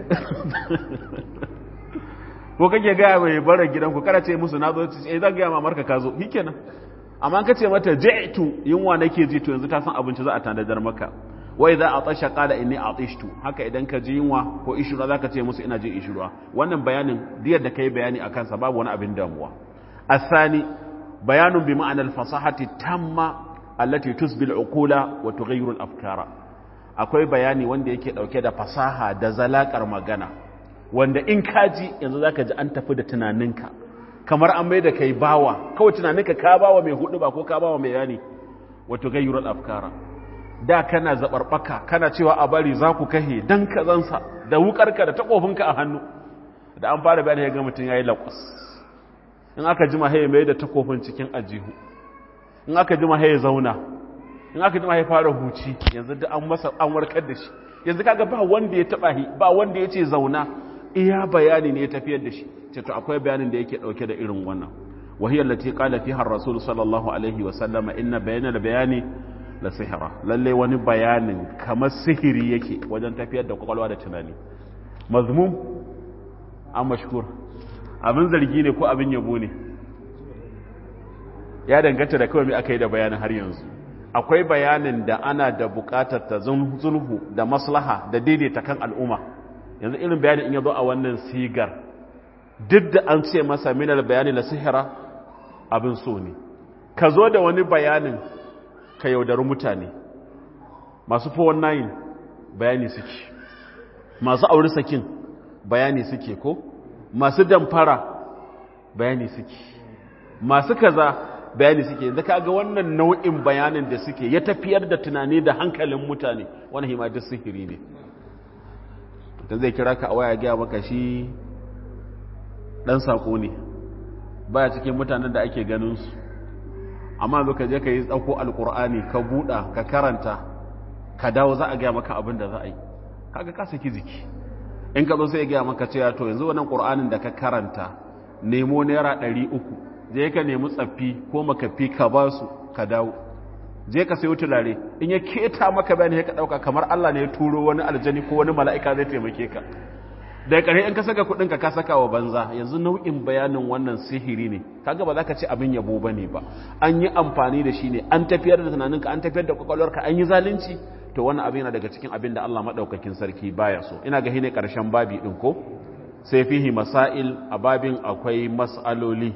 ko kake gaya mai bara gidanku kada ce musu na zo eh zan gaya mamarka ka zo shikenan amma an kace mata ji'tu yunwa nake ji to yanzu ta san abinci za a tanadar maka wai za a tasha qala inni atishtu haka idan ka ji yunwa ko ishura zaka ce musu ina jin ishura wannan bayanin diyar da kai bayani akan sa babu wani abin damuwa asani bayanun bi ma'anar fasahati tamma allati tusbil uqula wa tughayyiru al-afkara akwai bayani wanda yake dauke da fasaha da zalakar magana wanda in kaji yanzu zaka ji an tafi da tunaninka kamar an mai da kai bawa kawai tunaninka ka bawa mai hudu ba ko ka bawa mai yani wa tughayyiru al-afkara da kana zabarbaka kana cewa a bari za ku kahe dan kazansa da wukarka da takofinka a hannu da an fara bayani ga mutun yayi lakwas in aka jima haye mai da takofin cikin ajihu in aka jima haye zauna in aka jima haye fara huci yanzu da an masa an warkar da shi yanzu kaga ba wanda ya taba hi ba wanda ya ce zauna iya bayani ne ya tafiyar da shi ce to akwai bayanin da yake dauke da irin wannan wahiyar lati qala fiha ar-rasul sallallahu alaihi wa sallama inna bayana bayani la sihra lalle wani bayanin kamar sihiri yake wajen tafiyar da kwakwalwa da tunani mazmum an mashkur abin zargi ne ko abin yabo ne ya danganta da kawai mai aka yi da bayanin har yanzu akwai bayanin da ana da bukatar ta zulhu da maslaha da daidaita kan al'umma yanzu irin bayanin in yazo a wannan sigar duk da an ce masa minal bayani la sihira abin so ne ka zo da wani bayanin ka yaudari mutane masu 419 bayani suke masu auri sakin bayani suke ko masu damfara bayani suke masu kaza bayani suke yanzu kaga wannan nau'in bayanin da suke ya tafiyar da tunani da hankalin mutane wani hima duk sihiri ne ta zai kira ka a waya gaya maka shi dan sako ne baya cikin mutanen da ake ganin su amma zo ka je ka yi tsauko alkur'ani ka buɗa ka karanta ka dawo za a gaya maka abin da za a yi kaga ka saki jiki in ka zo sai ya gaya maka cewa to yanzu wannan qur'anin da ka karanta nemo naira ɗari uku je ka nemi tsaffi ko makafi ka ba su ka dawo je ka sayo tulare in ya keta maka bayani ya ka ɗauka kamar Allah ne ya turo wani aljani ko wani mala'ika zai taimake ka da ƙarshe in ka saka kuɗin ka ka saka wa banza yanzu nau'in bayanin wannan sihiri ne kaga ba za ka ce abin yabo bane ba an yi amfani da shi ne an tafiyar da tunaninka an tafiyar da kwakwalwarka an yi zalunci to wannan abin yana daga cikin abin da Allah madaukakin sarki baya so ina ga hine karshen babi din ko sai fihi masail a babin akwai mas'aloli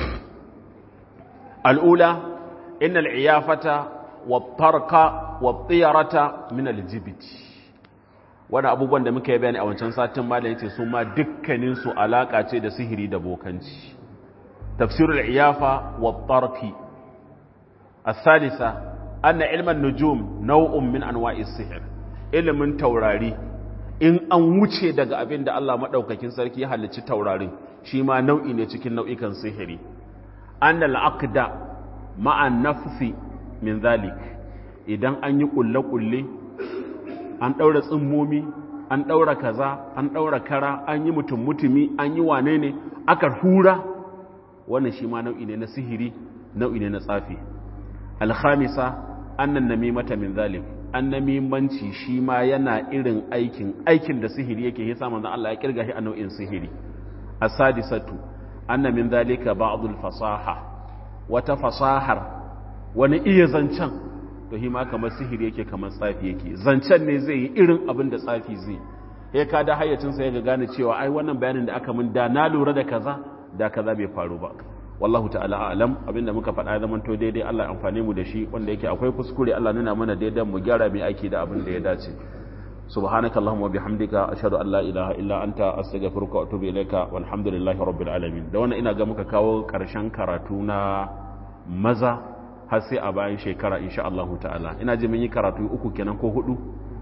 al'ula innal iyafata wat tarka wat tiyarata min aljibt wani abubuwan da muka yi bayani a wancan satin ma da yace su ma dukkanin su alaka ce da sihiri da bokanci tafsirul iyafa wat tarki الثالثة أن علم النجوم نوع من أنواع السحر ilimin taurari in an wuce daga abin da Allah maɗaukakin sarki ya halicci taurarin shi ma nau'i ne cikin nau'ikan sihiri an da la'akda ma'an nafsi min zalik idan an yi kulle-kulle an ɗaura tsimmomi an ɗaura kaza an ɗaura kara an yi mutum mutumi an yi wane ne aka hura wannan shi ma nau'i ne na sihiri nau'i ne na tsafi alhamisa annan namimata min zalim an namimanci shi ma yana irin aikin aikin da sihiri yake yasa manzon Allah ya kirga shi a nau'in sihiri asadisatu anna min zalika ba'dul fasaha wata fasahar wani iya zancen to hi ma kamar sihiri yake kamar tsafi yake zancen ne zai yi irin abin da tsafi zai ya ka da hayyacinsa ya ga gane cewa ai wannan bayanin da aka min da na lura da kaza da kaza bai faru ba wallahu ta'ala a'lam abinda muka faɗa zaman to daidai Allah ya amfane mu da shi wanda yake akwai kuskure Allah nuna mana daidai mu gyara mai aiki da abin da ya dace subhanaka allahumma bihamdika ashhadu an la ilaha illa anta astaghfiruka wa atubu ilaika walhamdulillahi rabbil alamin da wannan ina ga muka kawo karshen karatu na maza har sai a bayan shekara insha Allah ta'ala ina ji mun yi karatu uku kenan ko hudu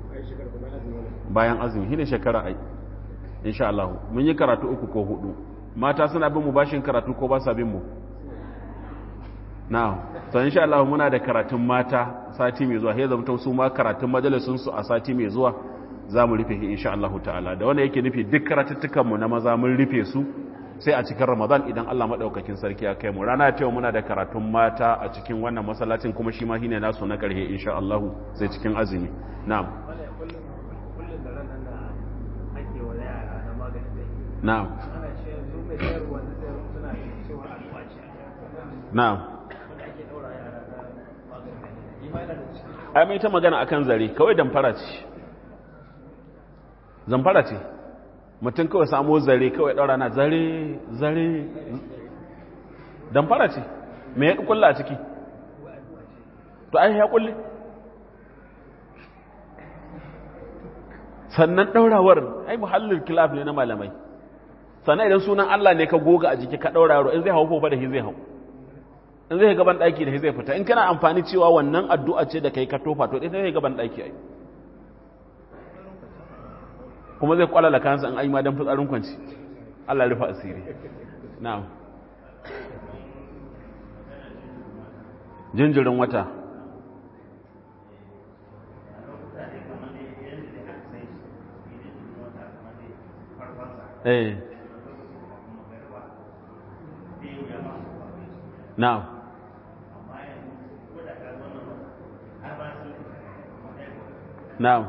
bayan azumi shine shekara ai insha Allah mun yi karatu uku ko hudu mata suna bin mu bashin karatu ko ba sa bin mu na'am to insha Allah muna da karatun mata sati mai zuwa sai zamta su ma karatun majalisun su a sati mai zuwa zamu rufe shi insha Allah ta'ala da wanda yake nufi duk karatuttukan mu na maza mun rufe su sai a cikin Ramadan idan Allah madaukakin sarki ya kai mu rana ta yau muna da karatun mata a cikin wannan masallacin kuma shi ma shine nasu na karhe insha Allah sai cikin azumi na'am na'am na'am ai mai ta magana akan zare kawai damfara ce zamfara ce mutum kawai samu zare kawai ɗaura na zare zare damfara ce me ya kulla a ciki to ai ya kulle sannan ɗaurawar ai muhallin kilaf ne na malamai sannan idan sunan Allah ne ka goga a jiki ka ɗaura yaro in zai hau fofa da shi zai hau in zai gaban ɗaki da shi zai fita in kana amfani cewa wannan addu'a ce da kai ka tofa to ita zai gaban ɗaki ai kuma zai kwalala kansa in ayi ma dan fitsarin kwanci Allah rufa asiri na'am jinjirin wata eh na'am na'am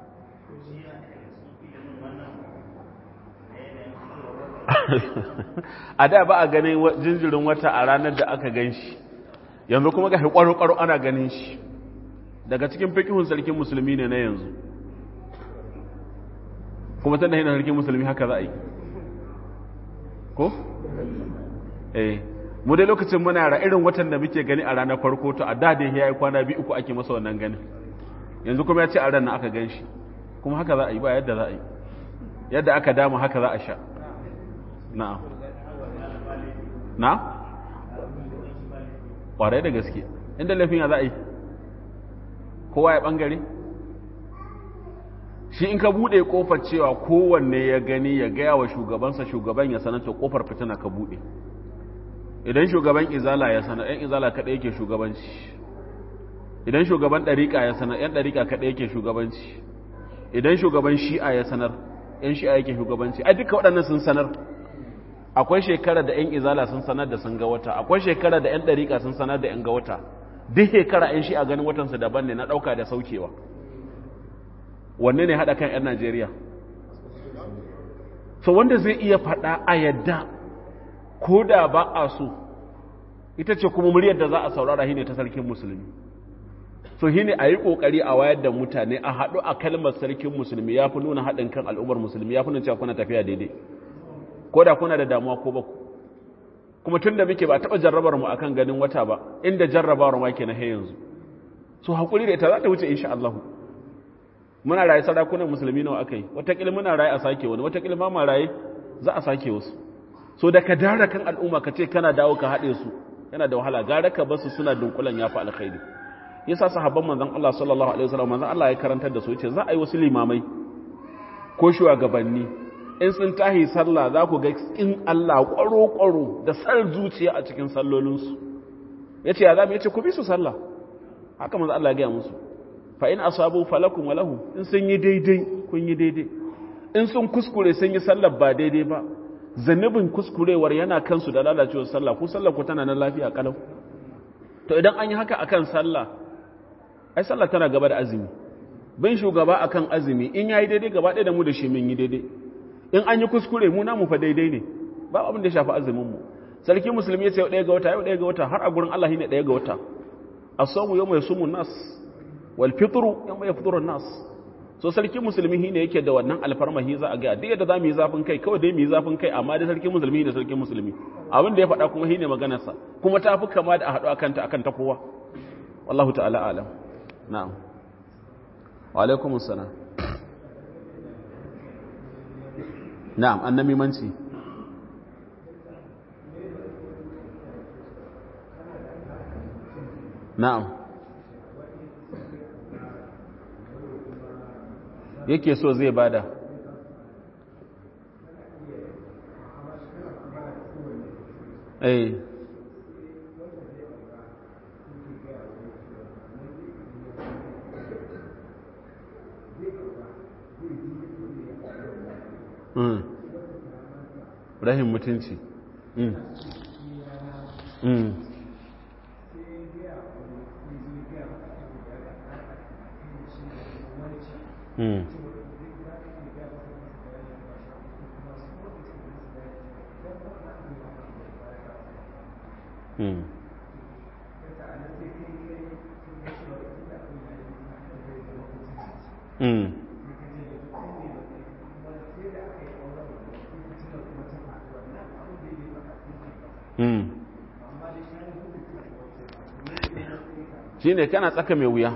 a da ba a ganin jinjirin wata a ranar da aka gan shi yanzu kuma ga kwaro-kwaro ana ganin shi daga cikin fikihun sarkin musulmi ne na yanzu kuma tana yana sarkin musulmi haka za a yi ko? eh mu dai lokacin muna ra irin watan da muke gani a ranar farko to a da dai ya yi kwana biyu uku ake masa wannan ganin yanzu kuma ya ce a ranar aka gan shi kuma haka za a yi ba yadda za a yi yadda aka dama haka za a sha na'am na? ƙwarai da gaske inda laifin ya za a yi kowa ya ɓangare shi in ka buɗe ƙofar cewa kowanne ya gani ya gaya wa shugabansa shugaban ya sananta ƙofar fitina ka buɗe idan shugaban izala ya sanar ‘yan izala kaɗai yake shugabanci idan shugaban ɗariƙa ya sanar ‘yan ɗariƙa kaɗai yake shugabanci idan shugaban shi'a ya sanar ‘yan shi'a yake shugabanci a duka waɗannan sun sanar akwai shekara da 'yan izala sun sanar da sun ga wata akwai shekara da 'yan ɗariƙa sun sanar da 'yan ga wata duk shekara 'yan shi a ganin watansu daban ne na ɗauka da saukewa wanne ne haɗa kan 'yan najeriya so wanda zai iya faɗa a yadda ko da ba a so ita ce kuma muryar da za a saurara shi ne ta sarkin musulmi so shi ne a yi ƙoƙari a wayar da mutane a haɗu a kalmar sarkin musulmi ya fi nuna haɗin kan al'ummar musulmi ya fi nuna cewa kuna tafiya daidai ko da kuna da damuwa ko ba ku kuma tun da muke ba taɓa jarrabar mu akan ganin wata ba inda jarrabawar ma ke na he yanzu so haƙuri da ita za ta wuce insha Allah muna raye sarakunan musulmi nawa aka yi wataƙila muna raye a sake wani wataƙila ma ma raye za a sake wasu so da ka dara kan al'umma ka ce kana dawo ka haɗe su yana da wahala gara ka basu suna dunkulan ya fi alkhairi yasa sahabban manzon Allah sallallahu alaihi wasallam manzon Allah ya karantar da su yace za a yi wasu limamai ko shugabanni in sun tahi sallah za ku ga in Allah ƙwaro-ƙwaro da sar zuciya a cikin sallolinsu ya ce ya zama ya ce ku bi su sallah haka manzo Allah ya gaya musu fa in asabu falakum wa lahu in sun yi daidai kun yi daidai in sun kuskure sun yi sallar ba daidai ba zanubin kuskurewar yana kansu da lalacewar sallah ku sallar ku tana nan lafiya kalau to idan an yi haka akan sallah ai sallah tana gaba da azumi bin shugaba akan azumi in yayi daidai gaba ɗaya da mu da shi mun yi daidai in an yi kuskure mu namu fa daidai ne ba abin da ya shafi azumin mu sarki musulmi ya ce ɗaya ga wata yau ɗaya ga wata har a gurin Allah ne ɗaya ga wata as-sawmu yawma yasumu nas wal fitru yawma yafṭuru nas so sarki musulmi shi ne yake da wannan alfarma shi za a ga duk yadda za mu yi zafin kai kawai dai mu yi zafin kai amma da sarki musulmi da sarki musulmi abin da ya faɗa kuma shi ne maganarsa kuma ta fi kama da a haɗu akan ta akan ta kowa wallahu ta'ala alam na'am wa alaikum assalam na'am annabi manci na'am yake so zai bada eh mm rahim mutunci mm mm mm Mm. Mm. Mm. shi ne kana tsaka mai wuya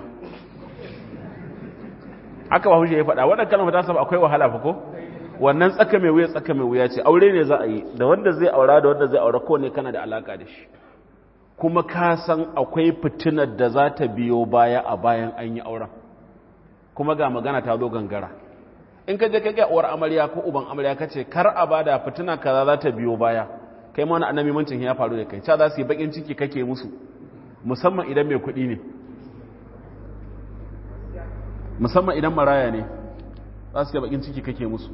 aka ba hujja ya faɗa wadda kalmar ta saba akwai wahala fa ko wannan tsaka mai wuya tsaka mai wuya ce aure ne za a yi da wanda zai aura da wanda zai aura ko ne kana da alaka da shi kuma ka san akwai fitinar da za ta biyo baya a bayan an yi auren kuma ga magana ta zo gangara in ka je ka ga uwar amarya ko uban amarya ka ce kar a bada fitina kaza za ta biyo baya kai ma wani annabi mancin ya faru da kai ca za su yi bakin ciki kake musu musamman idan mai kuɗi ne musamman idan maraya ne za su yi bakin ciki kake musu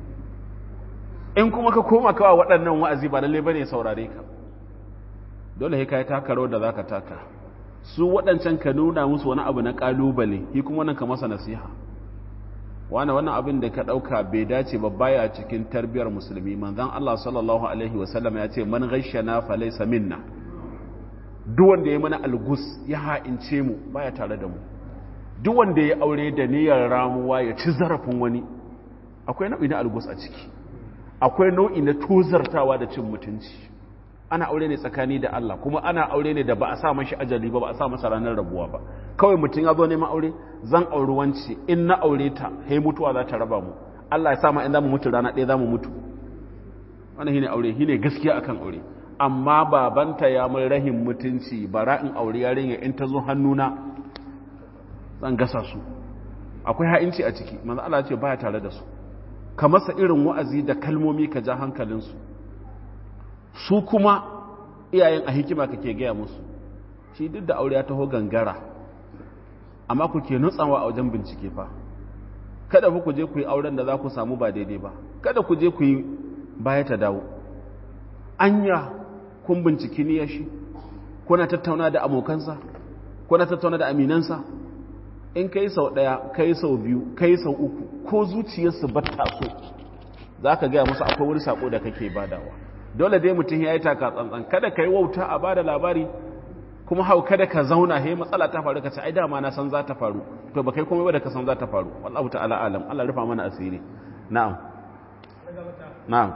in kuma ka koma kawa waɗannan wa'azi ba lalle bane saurare ka dole sai kai taka rawar da zaka taka su waɗancan ka nuna musu wani abu na kalubale shi kuma wannan ka masa nasiha wani wannan abin da ka ɗauka bai dace ba baya cikin tarbiyar musulmi manzon Allah sallallahu alaihi wasallam ya ce man ghashana fa laysa minna duk wanda ya mana algus ya ha'ince mu baya tare da mu duk wanda ya aure da niyyar ramuwa ya ci zarafin wani akwai nau'i na algus a ciki akwai nau'i na tozartawa da cin mutunci ana aure ne tsakani da Allah kuma ana aure ne da ba a sa mashi ajali ba ba a sa masa ranar rabuwa ba kawai mutum ya zo neman aure zan auri wance in na aure ta he mutuwa za ta raba mu Allah ya sa ma in za mu mutu rana ɗaya za mu mutu wannan shine aure shine gaskiya akan aure amma babanta ya mun rahin mutunci bara in aure yarinya in ta zo hannuna zan gasa su akwai ha'inci a ciki manzo Allah ya ce baya tare da su ka masa irin wa'azi da kalmomi ka ja hankalinsu su kuma iyayen a hikima kake gaya musu shi duk da aure ya taho gangara amma ku ke nutsawa a wajen bincike fa kada ku je ku yi auren da za ku samu ba daidai ba kada ku je ku yi baya ta dawo anya kun binciki ni shi kuna tattauna da abokansa kuna tattauna da aminansa in kai sau ɗaya kai sau biyu kai sau uku ko zuciyarsu batta so za ka gaya musu akwai wani sako da kake badawa dole dai mutum ya yi taka tsantsan kada ka yi wauta a bada labari kuma hau kada ka zauna he matsala ta faru ka ce ai dama na san za ta faru to ba kai kuma ba da ka san za ta faru wallahu ta'ala alam Allah rufa mana asiri na'am na'am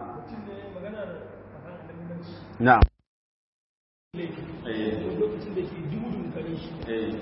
na'am